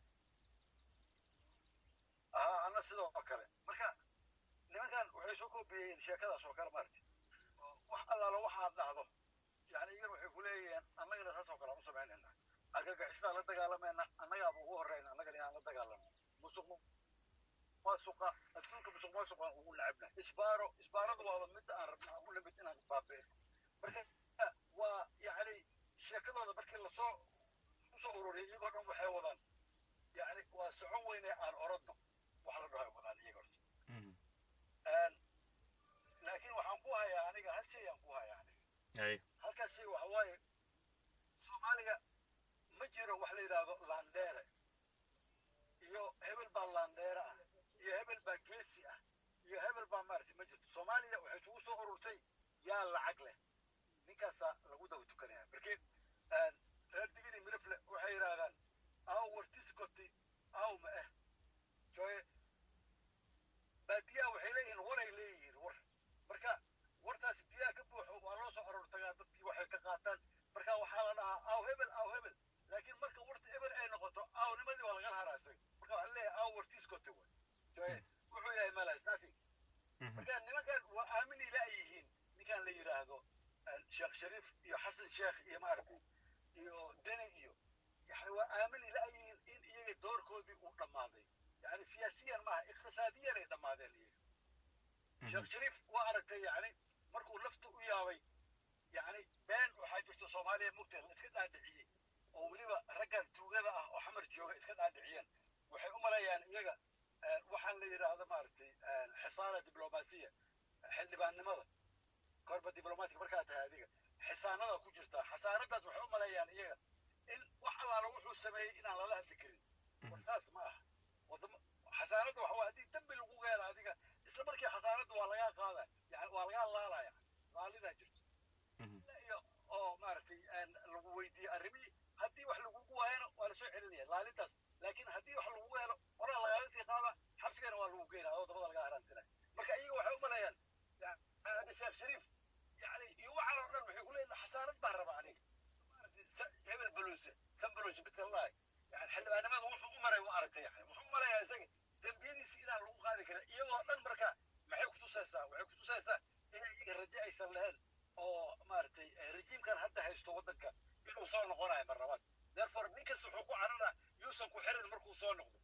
haa anna sidoo kale marka nimankan waxay soo koobiyeen sheekadaas oo kale maaragtay oo wax allaala waxaad dhahdo yani iyagan waxay ku leeyihiin annagana saas oo kale aan u samaynayna argagixisdaa la dagaalamayna annagaaba ugu horreyna annagana inaan la dagaalano musuq maasuqa adduunka musuq maasuqaan ugu nacabna isbaaro isbaaradu waaba midda aan rabna aan u nimid inaan baabeeno marka waa yani sheekadooda markii lasoo usoo ururiyay iyagoo dhan waxay wadaan yani waa socon weyne aan orodno wax la dhaho wadaan iyaga horta Een, laakiin waxaan ku hayaa aniga hal shay aan ku hayaa aniga Ay, halkaas shay waxa waaye soomaaliga ma jiro wax la yidhaahdo landheere iyo hebel baa landheere ah iyo hebel baa geesi ah iyo hebel baa maaragtay ma jirto soomaaliya waxay isugu soo ururtay yaa lacag leh ninkaasaa lagu daba tukanaya markii een, reer digiri mirifle waxay yidhaahdaan aw wartiskoti aw ma eh jooye baadiyaha waxay leeyihiin waray leeyihiin war marka wartaas biyaha ka buuxo waa loo soo aroor tagaa dadkii waxay ka qaataan marka waxaa la iyo deni iyo yani waa aamini la'yihiin in iyaga doorkoodii uu dhammaaday yani siyaasiyan maaha iqtisaadiyan ay dhammaadeen iyaga sheekh shariif waa aragtay yani markuu lafta u yaabay yani been waxaa jirta soomaaliya mugta la iska dhaadhiciyey oo weliba raggan tuugada ah oo xamar jooga iska dhaadhiciyeen waxay u malayaan iyaga waxaan la yidhaahdo maaragtay xisaana diblomaasiya xildhibaannimada korba diblomaatiga markaa tahay adiga xisaanada ku jirta xasaanadaas waxay u malayaan iyaga in wax allaala wuxuu sameeyey inaan lala hadli karin war saas ma aha wadamo xasaanadda waxa waa haddii dembi lagu geela adiga isla markii xasaanadda waa lagaa qaada yani waa lagaa laalaya laalidaa jirto iyo oo maaragtay lagu weydiiye arrimihii haddii wax lagugu waayana waa lasoo celinaya laalintaas laakiin haddii wax lagugu helo horaa lagaaga sii qaada xabsigana waa lagu geynaa oo dabada laga haraantinaya marka iyaga waxay u malayaan hadda sheekh shariif yani iyo waxaan oo dhan waxay ku leeyihin xasaanad baan rabaa aniga hebel baluuse san baluuse midkalahay yani xildhibaanimada wuxuu u maray waa aragtay yani wuxuu marayaa isaga dembiyadiisi inaan lagu qaadi karin iyagoo dhan marka maxay kutusaysaa waxay kutusaysaa inay iyaga raje aysan lahayn oo maaragtay rejiimkan hadda haysto waddanka inuu soo noqonayo mar labaad therefore nin kasta wuxuu ku carara yuusan ku xirin markuu soo noqdo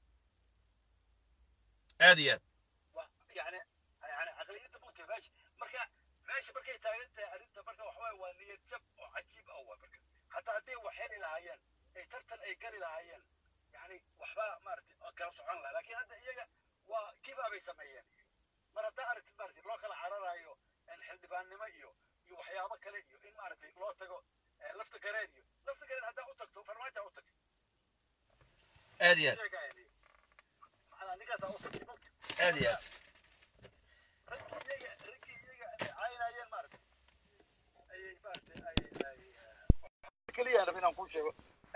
aad iyo aad yani yani caqliyadda mugta meesha marka meesha markay taagan tahay arrinta marka waxawaaye waa niyad jab oo cajiib ah waa marka hataa hadday wax heli lahaayeen ay tartan ay geli lahaayeen yani waxba maaragtay kala socon lahaa laakiin hadda iyaga waa giba bay sameeyeen mar haddaa aragtid maaragtay loo kala cararayo xildhibaannimo iyo iyo waxyaabo kale iyo in maaragtay loo tago lafta gareen iyo lafta gareen haddaa u tagto farmaaja u tagto aad iyo aad macnaa ninkaasaa u tagtay aad iyo aad raggii iyaga raggii iyaga ay caynayeen maaragtay ayay maaragtay ay ay keliya rab inaan kuu sheego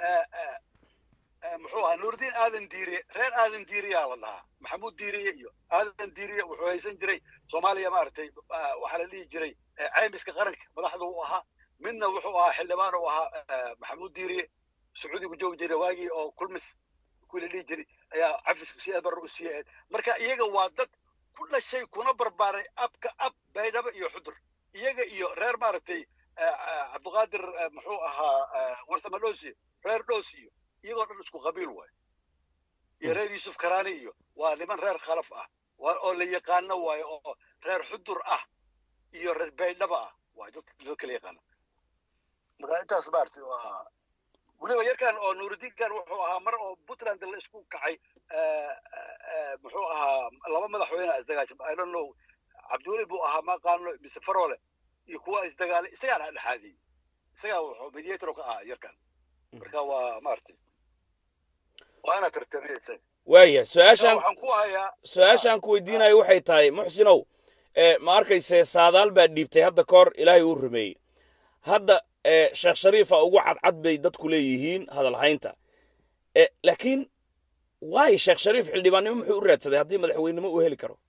muxuu ahaa nuurdiin aadan diiriye reer aadan diiriyaa la dhahaa maxamuud diiriye iyo aadan diiriye wuxuu haysan jiray soomaaliya maaragtay waxaa la dhihi jiray caymiska qaranka madaxda uu ahaa midna wuxuu ahaa xildhibaan uu ahaa maxamuud diiriye sacuudigu joogi jiray waagii oo kulmis kuwii la dhihi jiray ayaa cafiska si abar u sii ahayd marka iyaga waa dad ku dhashay kuna barbaaray abka ab baydhabo iyo xudur iyaga iyo reer maaragtay cabdiqaadir muxuu ahaa warsame dhoosi reer dhoosi iyo iyagoo dhan isku qabiil waay iyo reer yuusuf karaani iyo waa niman reer khalaf ah oo la yaqaano waayo oo reer xudur ah iyo reer baydhaba ah waa dad kala yaqaana marka intaas maaragtay waa weliba yarkan oo nuuridiinkan wuxuu ahaa mar oo puntland la isku kacay muxuu ahaa laba madaxweyne isdagaashan i don't know cabdiweli buu ahaa ma qaano mise farole iyo kuwa isdagaalay isagaa dhexaadiyey isagaa wuxuu mediator ka ahaa yarkan marka waa maaragtay waa inaad tartamay isaga waaya su-aashaan waxaan ku hayaa su-aashaan ku weydiinayo waxay tahay muxsinow ma arkayse saadaal baa dhiibtay hadda ka hor ilaahay uu rumeeyey hadda sheekh shariifa ugu cadcad bay dadku leeyihiin hadalhaynta laakiin waayo sheekh shariif xildhibaannimo muxuu u raadsaday haddii madaxweynenimo uu heli karo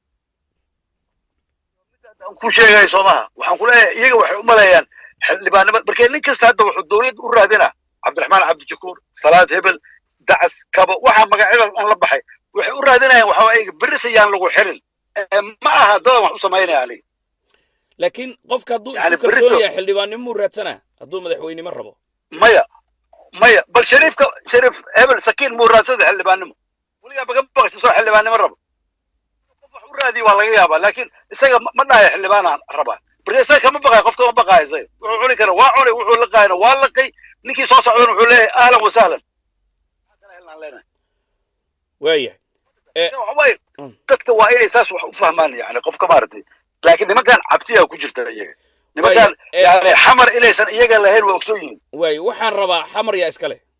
ku sheegay soomaha waxaan ku leeyahay iyaga waxay u maleeyaan xildhibaannimo markee nin kasta hadda wuxuu dowladda u raadina cabdiraxmaan cabdishakuur salaad hebel dacas kabo waxaa magacyadan aan la baxay waxay u raadinayaan waxaa iyaga berris ayaan lagu xirin ma aha dadan wax u samaynaya aniga laakiin qofka hadduu Yani isku kalsoon berrito- yahay xildhibaannimo muu raadsanaa hadduu madaxweynimo rabo maya maya bal shariifka shariif hebel sakiin muu raadsada xildhibaannimo weligaa baga baqaysa soo xildhibaannimo rabo qof wax u raadiya waa laga yaabaa laakiin isaga ma- ma dhahaya xildhibaanaan rabaa marka isaga kama baqayo qofka ma baqayo isaga wuxuu cuni kara waa cunay wuxuu laqaayana waa laqay ninkii soo socdana wuxuu leeyahay ahlan wasahlan Maxaa kale helnaan leenahay? waayahay waxa waaye Mm. dadka waa inay saas wax u fahmaan yani qofka maaragtay laakiin nimankan cabsiyaa ku jirta iyaga nimankan eh. yani xamar inaysan iyaga lahayn waa ogsoon yihiin waayo waxaan rabaa xamar yaa iska leh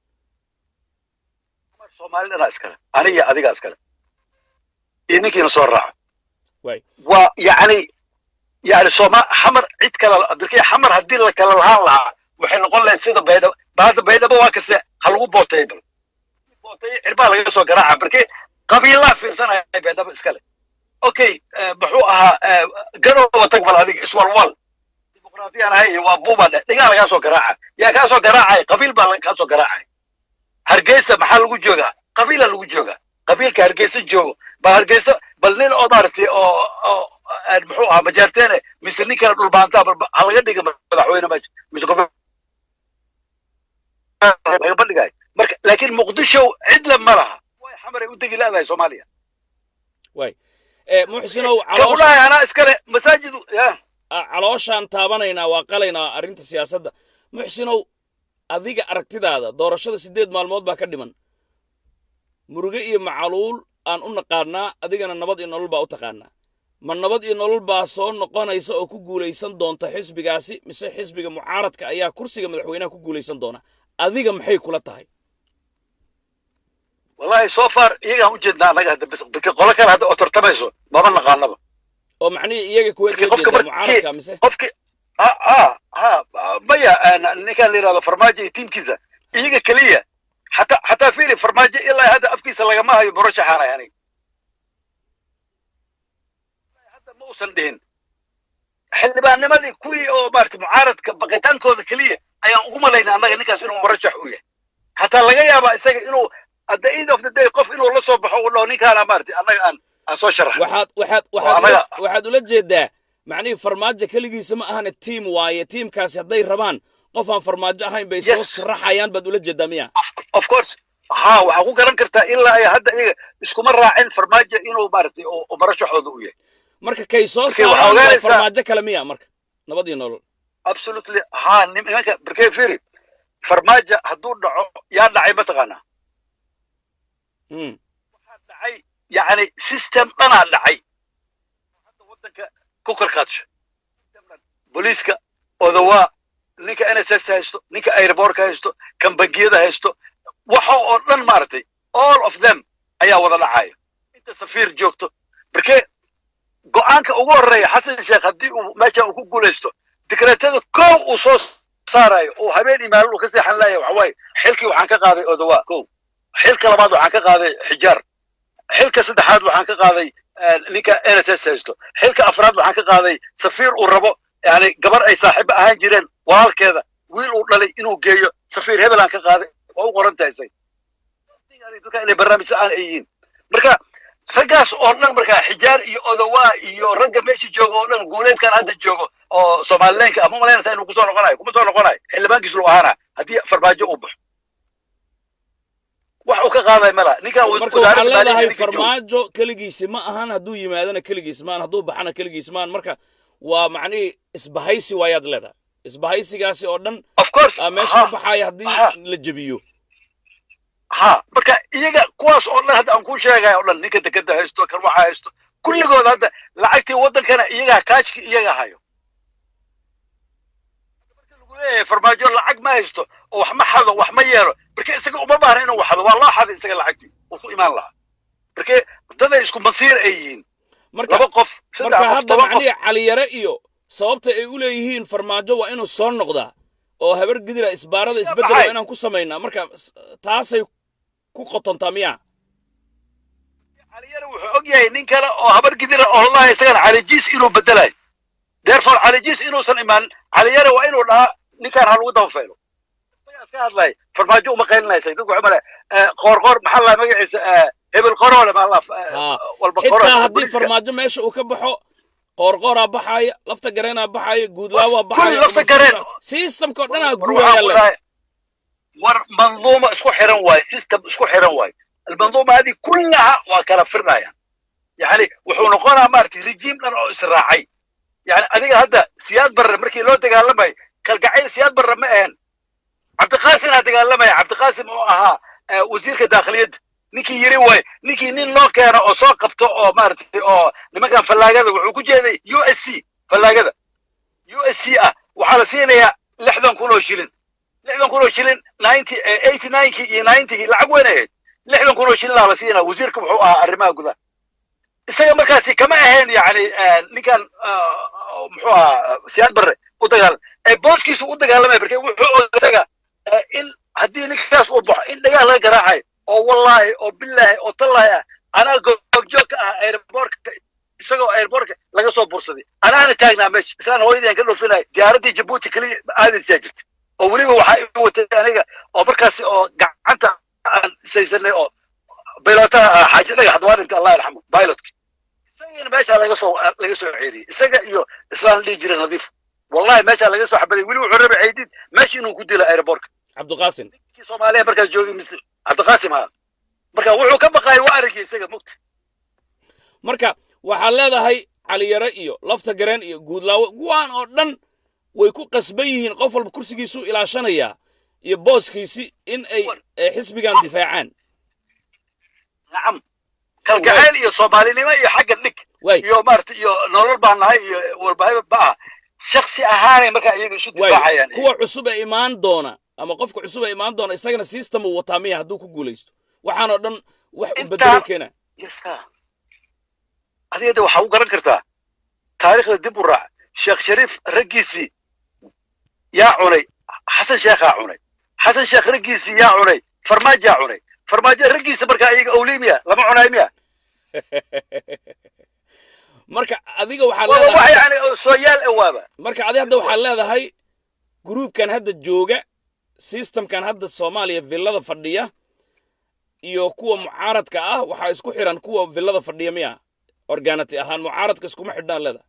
soomaalidana iskale aniga iyo adiga iskale iyo ninkiina soo raaco waay waa yani yani sooma xamar cid kale abdirkii xamar haddii la kala lahaan lahaa waxay noqon lahayd sida baydhabo ba hadda baydhabo waa kase ha lagu booteeyo bal booteeyo cirbaa laga soo garaaca barkii qabiilaa fiirsanaya baydhabo iskale okay eh, muxuu ahaa eh, garooba tag bal adiga iswalwal dimuqraadiyaan ahay iyo waa buuba dhe dhigaa lagaa soo garaaca yaa kaa soo garaacay qabiil baa la- kaa soo garaacay hargeysa maxaa lagu joogaa qabiila lagu joogaa qabiilka hargeysa joogo bal hargeysa bal nin oo maaragtay oo oo aan muxuu ahaa majaarteene mise nin kale dhulbaantaa bal ha laga dhiga madaxweyne meesha mise gobe laga bandhigayo marka laakiin muqdisho cidla ma laha way xamaray u degi leedahay soomaaliya ee muxsinow ka caloosh kudhahay anaa iskale masaajidu ya a- calooshaan taabanaynaa waa qalaynaa arrinta siyaasadda muxsinow adiga aragtidaada doorashada siddeed maalmood baa ka dhiman muruge iyo macaluul aan u naqaannaa adigana nabad iyo nolol baa u taqaannaa ma nabad iyo nolol baa soo noqonaysa oo ku guulaysan doonta xisbigaasi mise xisbiga mucaaradka ayaa kursiga madaxweynaha ku guulaysan doona adiga maxay kula tahay wallahi so far iyagaan u jeednaa annaga hadda bis bika qolo kale hadda oo tartamayso mama naqaanaba oo macnihii iyaga kuweed Markii loo qofka jeedaa markii- mucaaradka mise qofki ha ha ha maya aan- ninkaan la yidhahdo farmaajo iyo tiimkiisa iyaga keliya xataa xataa fiiri farmaajo ilaa hadda afkiisa lagama hayo murashaxaanay aniga hadda ma uusan dhihin xildhibaannimadii kuwii oo maarata mucaaradka baqitaankooda keliya ayaan ugu malaynaa annaga ninkaas inuu murashax u yahay xataa laga yaabaa isaga inuu at the end of the day qof inuu la soo baxo uu dhaho ninkaana maarata annaga aan aan soo sharax waxaad waxaad Waa waxaad ula- anaga- waxaad ula jeedaa macnihii farmaajo keligiisa ma ahane tiim waaye tiimkaasi hadday rabaan qof aan farmaajo ahayn bay soo Yes. sharaxayaan baad ula jeedaa miya of course ha waxaa ku garan kartaa ilaa ay hadda iyaga iskuma raacin farmaajo inuu maaragtay oo oo marashaxooda u yahay marka kay soo Marka waxaa saaraan waa ogaanaysaa- farmaajo kale miya marka nabad iyo nolol absolutely ha nim- nimanka barkee firi farmaajo hadduu dhaco yaa dhacay mataqaanaa Mm. waxaa dhacay yacni system dhanaa dhacay hadda waddanka ku karkaadsho System dhan. booliiska odawaa ninka n s s haysto ninka airbortka haysto kan bangiyada haysto waxa oo dhan maaragtay all of them ayaa wada dhacaya inta safiir joogto markee go-aanka ugu horreeya xasan sheekh haddii uu meesha uu ku guulaysto dikreetada kow uu soo saarayo uu habeen iyo maalin uu ka seexan laaya waxa waaye xilkii waxaan ka qaaday odawaa kow xilka labaad waxaan ka qaaday xijaar xilka saddexaad waxaan ka qaaday eh, ninka n s s haysto xilka afraad waxaan ka qaaday safiir uu rabo yani gabar ay saaxiibo ahaan jireen walaalkeeda wiil uu dhalay inuu geeyo safiir hebel aan ka qaaday waa u qoran tahay say dadka inay barnaamij la-aan ay yihiin marka raggaas oo dhan markaa xijaar iyo odawaa iyo ragga meesha jooga oo dhan guuleedkan hadda joogo oo soomaalileenka ama malaynaysa inuu kusoo noqonayo kuma soo noqonayo xildhibaankiis lu ahaana haddii farmaajo uu baxo wax uu ka qaaday mala ninkan marka waxaad leedahay farmaajo keligiisi ma ahan hadduu yimaadana keligiis maan hadduu baxana keligiis maan marka waa macnihii isbahaysi waayaad leedahay isbahaysigaasi oo dhan of course aa meesha ha, ka baxaya haddii ha. la jebiyo ha marka iyaga kuwaas oo dhan hadda aan kuu sheegaya oo dhan ninka dekeda haysto kan waxa haysto kulligood hadda lacagtii waddankana iyagaa kaajki iyaga hayo marka lagu leeyahay farmaajo lacag ma haysto oo wax ma xado wax ma yeelo marka isaga uma baahna inuu waxdo waa loo xaday isaga lacagtii uu ku imaan lahaa marka daday isku masiir ay yihiin marka laba qof saddex marka qof hadda toban qof macnihii caliyare iyo sababta ay u leeyihiin farmaajo waa inuu soo noqdaa oo habar gidira isbaarada isbeddel waa baxay. inaan ku samaynaa marka s- taasay ku qotontaa miya caliyare wuxuu og yahay nin kale oo habar gidira oo lalahay isagana calijiis inuu bedelayo therefore calijiis inuusan imaan caliyare waa inuu dhahaa ninkaan ha lagu dabafaylo isagaa iska hadlay farmaajo uma qaylinaysa dadku waxay malaya qoorqoor maxaa la magaciisa eh, hebel qoroole maa la Haa. walba xitaa qoroole haddii booliiska. farmaajo meesha uu ka baxo qoorqooraa baxaaya lafta gareenaa baxaaya guudlaawaa baxaaya lafta gareen. systemka oo dhanaa war waxaan guuraya ku le dhahay, war manduuma isku xiran waaye system isku xiran waaye almanduuma hadii kullaha waa kala firnaya yani wuxuu noqonaa maaragtay rejiim dhan oo israacay yani adiga hadda siyaad barre markii loo dagaalamay kalgacayl siyaad barre ma ahan cabdiqaasimna dagaalamaya cabdiqaasim oo ahaa eh, wasiirka daakhiliyadda ninkii yiri waay ninkii nin loo keeno oo soo qabto oo maaragtay oo nimankan fallaagada wuxuu ku jeeday u s c fallaagada u s c ah waxaa la siinayaa lixdan kun oo shilin lixdan kun oo shilin ninety eighty ninekii iyo ninetygii lacag weyn ahayd lixdan kun oo shilin aa la siinaa wasiirka wuxuu ahaa arrimaha gudaha isaga markaasi kama ahayn yani ninkan ah, muxuu ahaa siyaad barre u dagaalam ee booskiisu u dagaalamaya marka wuxuu og isaga eh, in haddii ninkaas uu baxo in dhagaal laga garaacayo oo wallaahi oo bilaahi oo tallaahi ah anaa goobjoog ka ah airbortka isagoo airbortka laga soo bursaday anaana taagnaa meesha islaan hooyadii ka dhoofinaya diyaaraddii jabuuti keliya aadaysaa jirta oo weliba waxaa i watay aniga oo markaasi oo gacanta aan saysanay oo baylotaha ah xaaji dhagax dwaarinta allah yarxamu pilotka isagana meeshaa laga soo laga soo ceeriyey isaga iyo islaan dhihi jiray nadiif wallahi meeshaa laga soo xabaday weli wuxuu rabay ceydid meesha inuu ku dilo airbortka cabdiqaasim kii soomaaliya markaas joogay mr cabdiqaasim ha marka wuxuu ka baqaayay waa aragii isaga mugta marka waxaad leedahay caliyare iyo lafta gareen iyo guudlaawe kuwaan oo dhan way ku qasban yihiin qof walba kursigiisuu ilaashanayaa iyo booskiisi in ay eh, xisbigan difaacaan nacam kalgacayl iyo soomaalinimo iyo xagga dhig waay iyo maarata iyo nolol baan nahay iyo walbahayo ba'a shaksi ahaanay markaa iyaga isu waay difaacayaan kuwa cusub ee imaan doona ama qofka cusub ee imaan doona isagana system uu wataa miya hadduu ku guulaysto waxaanoo dhan wax u Intaan- bedelo keena yasa adiga de waxaa u garan kartaa taariikhda dib u raac sheekh shariif raggiisii yaa cunay xasan sheekhaa cunay xasan sheekh raggiisii yaa cunay farmaajaa cunay farmaajo raggiisa markaa iyaga owlimiya lama cunaay miya marka adiga waxaad waaba wax leedahay yani soo yaal e waaba marka adi hadda waxaad leedahay gruubkan hadda jooga systemkan hadda soomaaliya villada fadhiya iyo kuwa mucaaradka ah waxaa isku xiran kuwa villada fadhiya miya organati ahaan mucaaradka iskuma xidhnaan leedahay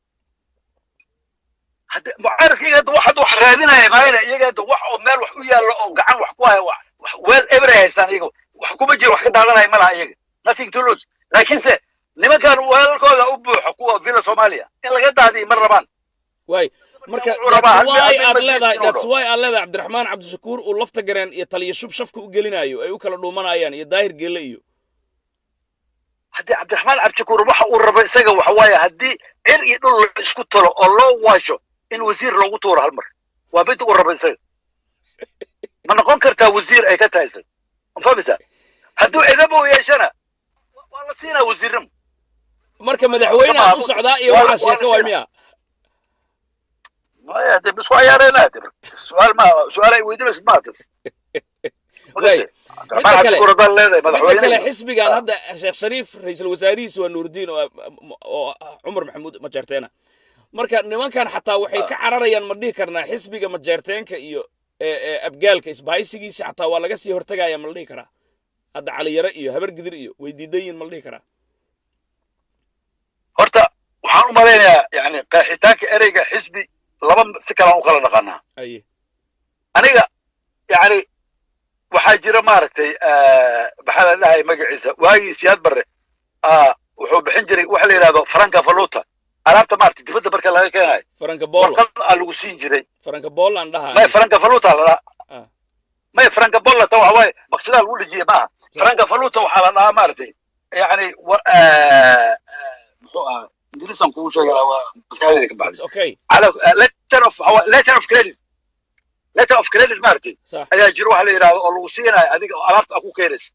hadda mucaaradka iyaga hadda wax hadda wax raadinaya maayna iyaga hadda wax oo meel wax u yaallo oo gacan wax ku haya wax wax weel eberay haystaan iyaga wax kuma jiro wax ka daadanaya ma laha iyaga nothing to lose laakiinse nimankan weelalkooda u buuxo kuwa villa soomaaliya in laga daadiyo ma rabaan waay marka wuxuu rabaa that's hal why mid- hal aad mid leedahay inuu that's dhaho. why aad leedahay cabdiraxmaan cabdishakuur uu lafta gareen iyo taliya shub shafka u gelinayo ay u kala dhuumanayaan iyo daahir geelle iyo haddii cabdiraxmaan cabdishakuur waxa uu rabo isaga waxa waaye haddii cir iyo dhul la isku talo oo loo waasho in wasiir loogu tuuro hal mar waa mid uu rabo isaga ma noqon kartaa wasiir ay ka tahay isaga ma fahmaysaa hadduu edaba u yeeshana wa- waa la siinaa wasiirnimo marka madaxweyneha u socdaa iyo Waa- waxaa waa sheeka waay la miya maya de isku ciyaareena de su-aal ma su-aal ay weydiinaysid ma tas Waay. Midda kale- cabdishakuur haddaan leedahay midda kale madaxweyne xisbigan hadda sheekh shariif ra-iisul wasaarihiisu waa nuurdiin oo oo ah cumar maxamuud majeerteena marka nimankan xataa waxay ka cararayaan ma dhihi karnaa xisbiga majeerteenka iyo ee, ee, abgaalka isbahaysigiisa xataa waa laga sii hortegaya ma la dhihi karaa hadda caliyare iyo habar gidir iyo way diidan yihin ma la dhihi karaa horta waxaan u malaynayaa yani qeexitaanka ereyga xisbi laba si kalaan u kala dhaqanaa aye aniga yani waxaa jira maaragtay maxaa la dhahay magaciisa waagii siyaad barre ah, wuxuu bixin jiray waxa la yidhahdo franka valuta alaabta maaragtay dibadda marka laga keenayo faranka boola warqad aa lagu siin jiray faranka boola aan dhahaa may franka valuta la Ah. dhahaa may franka bollata waxa waaye bakshidaa lagu dhejiyey maaha franka valuta waxaa la dhahaa maaragtay yani wa- ah, ah, muxuu ahaa ingiriisan kugu sheegi lahaa waa maskaxdayda ka baxday It's okay على letter of letter of credit letter of credit maaragtay صح ayaa jiro waxa la yidhahdo oo lagu siinayo adiga oo alaabta aad ku keenaysa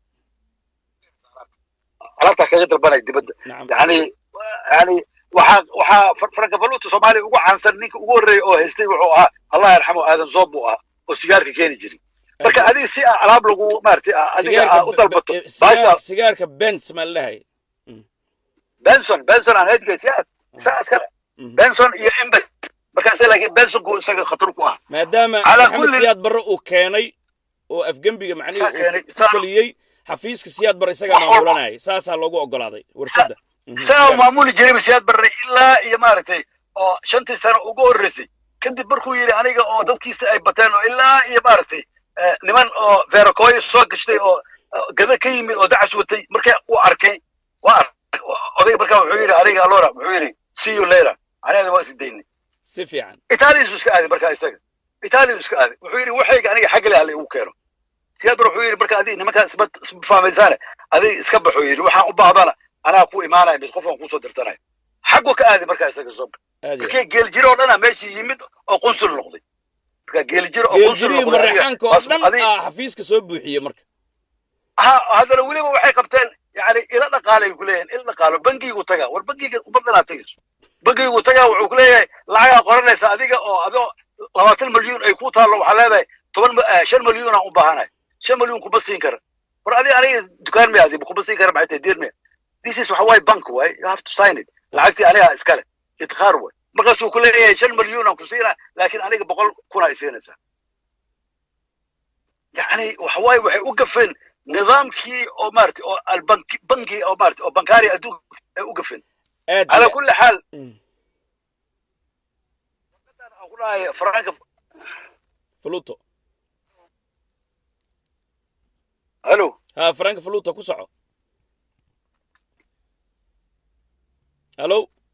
alaabta kaga dalbanaya dibadda نعم yani yani waxaa waxaa far- faranka valuta soomaaliya ugu caansan ninka ugu horreeya oo haystay wuxuu ahaa allah yarxamo aadan zoob buu ahaa oo sigaarka keeni jiray marka adiga si aa alaab lagu maaragtay aa adiga aa u dalbato baasha sigaarka bens ma la dhahay benson benson aan hedgaysa isaga iskale benson iyo imbet markaase laakiin bensonku isaga khatar ku ah maadaama Calaa maxamed kulli- siyaad barre uu keenay oo afgembiga macnihii Saa keenay, uu ku saa- taliyey xafiiska siyaad barre isagaa Wax walba. maamulanayay saasaa loogu ogolaaday warshadda Mhm. isagaa maamuli jiray siyaad barre ilaa iyo maaragtay oo shantii sano ugu horreysay kadib markuu yidhi aniga oo dadkiisa ay bateen oo ilaa iyo maaragtay eh, niman oo veerokooyo soo gashtay oo oo gada ka yimid oo dacas watay marka uu arkay waa arkay odayga markaa wuxuu yidhi aniga alora wuxuu yidhi see you later aniga waa sidaynay si fiican italiyasu iska aaday markaa isaga italiya iska aaday wuxuu yidhi waxayga aniga xagga leh hala igu keeno siyaad bar wuxuu yidhi marka adiga nimankaa isma isma fahmaysaane adiga iska baxo yidhi waxaan u baahdana anaa ku imaanaya mid qofaan kusoo dirsanaya xaggu ka aaday markaa isaga soo aad iyo markii geeljiro oo dhana meeshii yimid oo qunsul noqday marka geeljiro oo qunsul geeldirihii noqday adiga- mareexaanka oo dhan adiga- aa xafiiska soo buuxiyey marka ha haddana weliba waxay qabteen yani ila dhaqaalay ku leeyahin ila dhaqaalo bangigu taga war bangiga umaddanaa tegayso bangigu taga wuxuu ku leeyahay lacagaa qoranaysa adiga oo adoo labaatan milyuun ay ku taallo waxaa leedahay toban ma- eh, shan milyuun aan u baahanahay shan milyuun kuma siin kara war adiga aniga dukaan miya adiga kuma siin kara maxay tahay deer miya this is waxa waaye bank waay you have to sign it lacagtii aniga iskale idkhaar waay markaasuu ku leeyahay shan milyuun aan ku siinaa laakiin aniga boqol kun ay siinaysaa yani waxa waaye waxay u gafeen nidaamkii oo maaragtay oo albanki banki oo maaragtay oo bankaari adduunka ay u gafeen aad calaa iyo- kulli xaal Mm. aan ku dhahay franka fluto halo ha frank faluta ku soco hallo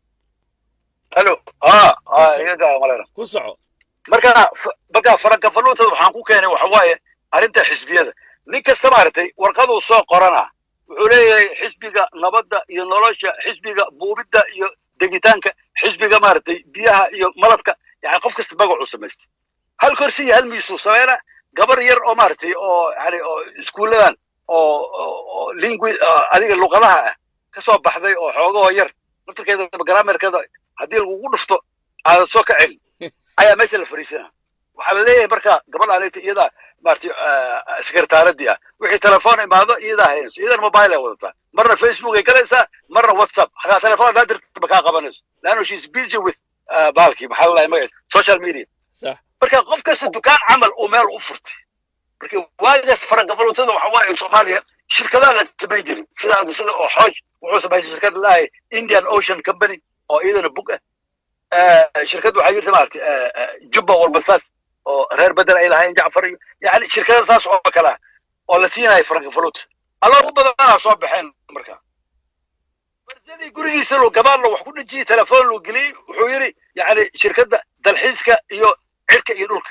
halo ha ha iga gaa malena ku soco marka f- marka farankafaluutada waxaan ku keenay waxa waaye arrinta xisbiyada nin kasta maaragtay warqaduu soo qorana wuxuu leeyahay xisbiga nabadda iyo nolosha xisbiga buubidda iyo degitaanka xisbiga maaragtay biyaha iyo malabka yani qof kasta magacuu samaystay hal korsi iyo hal miisuu sameena gabar yar oo maaragtay oo yani oo iskuulladan oo oo- oo lingui adiga luqadaha ah ka soo baxday oo xoogahoo yar naftarkeeda grammarkeeda haddii lagugu dhufto aadan soo ka celin ayaa meesha la fariisana waxaa la leeyahay marka gabadha aleta iyadaa maaragtay sekretaaradii ah wixii telefoon imaado iyadaa haynayso iyadana mobile ay wadataa marna facebook ay galaysaa marna whatsapp hataa telefoon hadaa dirta ma kaa qabanayso leanno she is busy with uh, baalkii maxaa lalahay magaciisa social media sax marka qof kasta dukaan camal uu meel u furtay marka waagaas farangabaluutada waxa waaye soomaaliya shirkadaha la samayn jiray sida sida oo xooj wuxuu samayn jiray shirkad lalahay indian ocean company oo iyadana bug ah Eh, shirkad waxaa jirta maaragtay eh, eh, jubba walbasaas oo reer bedel ay lahayn jacfar iyo yani shirkada saas oo kale ah oo la siinayo farankafaluuta aloogu badanaa soo baxeen marka barsadii gurigiisa loo gabaadlo wax ku dhejiyey telefoon loo geliyey wuxuu yidhi yani shirkadda dalxiiska iyo cirka iyo dhulka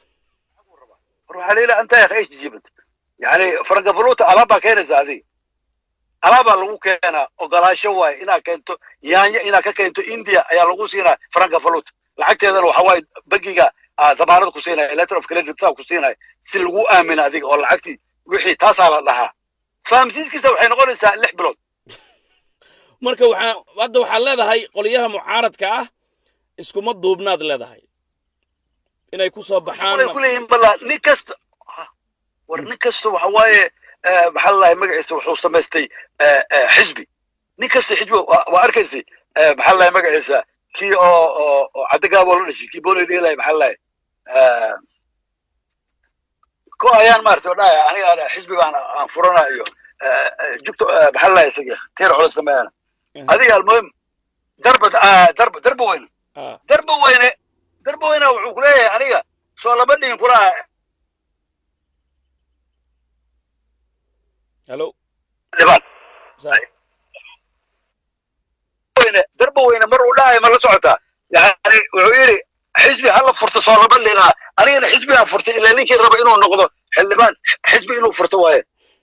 war waxaa leila anta ya khays jibad yani farankafaluuta alaabbaa keenaysa adiga alaabaa lagu keenaa ogolaasho waaye inaad keento yaanyo inaad ka keento india ayaa lagu siinaya farankafaluuta lacagteedana waxa waaye bangiga ah, damaanad ku siinaya letter of credit saa ku siinaya si lagu aamino adiga oo lacagtii wixii taasaa la dhahaa fahamsiiskiisa waxay noqonaysaa lix bilood marka waxaa hadda waxaad leedahay qolyaha mucaaradka ah iskuma duubnaad leedahay inay ku soo baxaan waxay ku leeyihiin balla nin kasta ha, war nin kasta waxa waaye eh, maxaa la dhahay magaciisa wuxuu samaystay eh, eh, xisbi nin kasta xisbi waa waa arkaysay eh, maxaa la dhahay magaciisa kii oo oo oo cadagaaboo la dhashay kii boonay dheelay maxaa la dhahay eh, ko ayaan maaragtay oo dhahaya aniga ana xisbi baan aan furana iyo eh, eh, jugta eh, maxaa la dhahay isaga teer culus kameana Mhm. adiga almuhim darba ah, darba darba weyne Ah, darba weyne darba weyne wuxuu ku leeyahay aniga soo laba dhihin kulaha hallo dhibaan sax weyne darba weyne mar uu dhahayo ma la socotaa yani wuxuu yidhi xisbi hala furto soo laba dhinaa anigana xisbigaan furtay ilaa ninkii raba inuu noqdo xildhibaan xisbi inuu furto waaye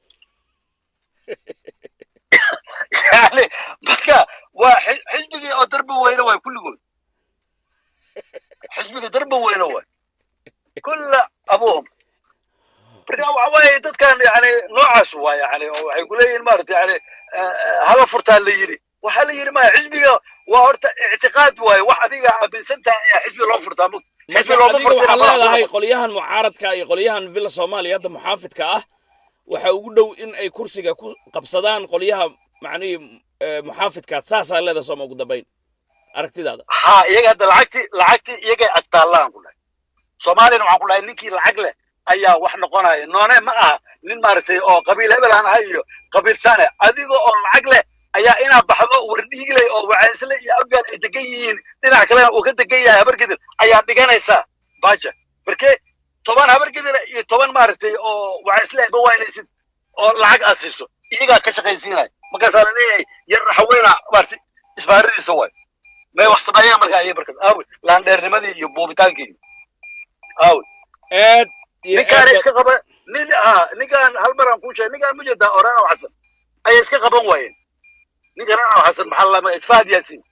yani marka waa xi- xisbigii oo darba weyne waay kulligood xisbiga darba weyne waay kulla abuhum marka waxa waaye dadkan yani noocaas waa yani oo waxay kuleeyihin maarata yani eh, eh, hala furtaa la yidhi waxaa la yidhi maya xisbiga waa horta ictiqaad waaye wax adiga aaminsan tahay ayaa xisbi loo furtaa mug xisbi marka looma adiga waxaad furtina leedahay qolyahan mucaaradka iyo qolyahan villa soomaaliya hadda muxaafidka ah waxa ugu dhow in ay kursiga ku qabsadaan qolyaha macnihii eh, muxaafidkaad saasaa leedahay sooma ugu dambayn aragtidaada ha iyaga hadda lacagtii lacagtii iyagay agtaallaan ku dhahay soomaaliyana waxaan ku dhahay ninkii lacag leh ayaa wax noqonaya noone ma aha nin maaragtay oo qabiil hebel aan ahay iyo qabiil sane adiga oo lacag leh ayaa inaa baxdo wardhiigley oo wacaysle iyo abgaan ay degan yihiin dhinac kalena uu ka degan yahay habargedir ayaa dhiganaysaa baja marke toban habargedir iyo toban maaragtay oo wacaysle ma waynaysid oo lacag aad siiso iyagaa ka shaqaysiinaya markaasaa la leeyahay yar raxweyna maaragtay isbaaradiisa waay may wax sameeyaan markaa iyo markaas aawi laandheernimadii iyo buubitaankii aawi aad iyo ninkaan aad iska qaba nin ha ninkaan hal mar aan kuu sheegay ninkaan ma jeedaa oranaw xasan ayay iska qaban waayeen ninkan oranaw xasan maxaa la lama isfaad yaasin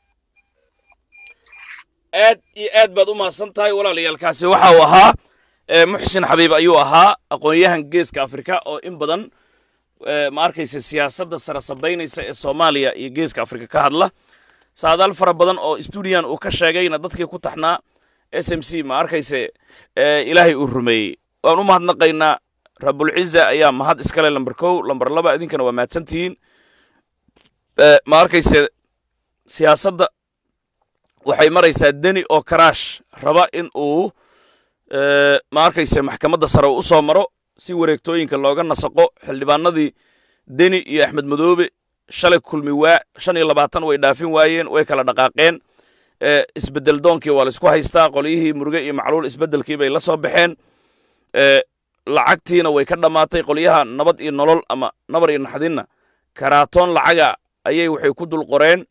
aad iyo aad baad u mahadsan tahay walaalayaalkaasi waxa uu ahaa eh, muxsin xabiib ayuu ahaa aqoon-yahan geeska afrika oo in badan eh, ma arkaysa siyaasadda sara sabaynaysa ee soomaaliya iyo geeska afrika ka hadla saadaal fara badan oo stuudiyan uu ka sheegayna dadkii ku taxnaa s m c ma arkayse eh, ilaahay uu rumeeyey waan u mahadnaqaynaa rabulciza ayaa mahad iskale lamber kow lamber laba idinkana waa mahadsantihiin Eh, ma arkayse siyaasadda waxay maraysaa deni oo karaash raba in uu eh, ma arkayse maxkamadda sare u soo maro si wareegtooyinka looga nasaqo xildhibaanadii deni iyo axmed madoobe shalay kulmi waa shan iyo labaatan way dhaafin waayeen way kala dhaqaaqeen eh, isbeddel doonkii waa la isku haystaa qolyihii muruge iyo macluul isbeddelkii bay la soo baxeen eh, lacagtiina way ka dhammaatay qolyaha nabad iyo nolol ama nabar iyo naxdinna karaatoon lacaga ayay waxay ku dul qoreen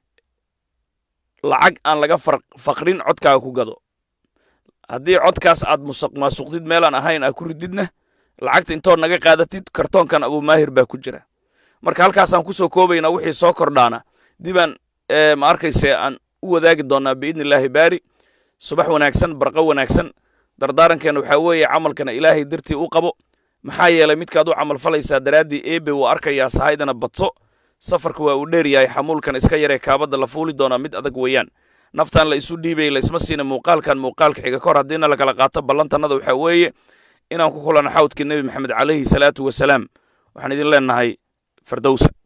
lacag aan laga faqrin codkaaga ku gado haddii codkaas aad musuq maasuqdid meelaan ahayn aa ku rididna lacagta intood naga qaadatid kartoonkan abuumaahir baa ku jira marka halkaasaan ku soo koobaynaa wixii soo kordhaana dibaan ma arkayse aan u wadaagi doonnaa biidni illaahi baari subax wanaagsan barqo wanaagsan dardaarankeena waxaa weeye camalkana ilaahay dartii u qabo maxaa yeelay midkaad u camal falaysaa daraaddii eebe wuu arkayaa sahaydana badso safarka waa uu dheer yahay xamuulkan iska yaree kaabadda la fuuli doonaa mid adag weeyaan naftan la isu dhiibay laysma siina muuqaalkan muuqaalka xiga kahor haddiina lakala qaato ballantannada waxaa weeye inaan ku kulano xawdkii nebi maxamed calayhi salaatu wasalaam waxaan idin leenahay fardowsa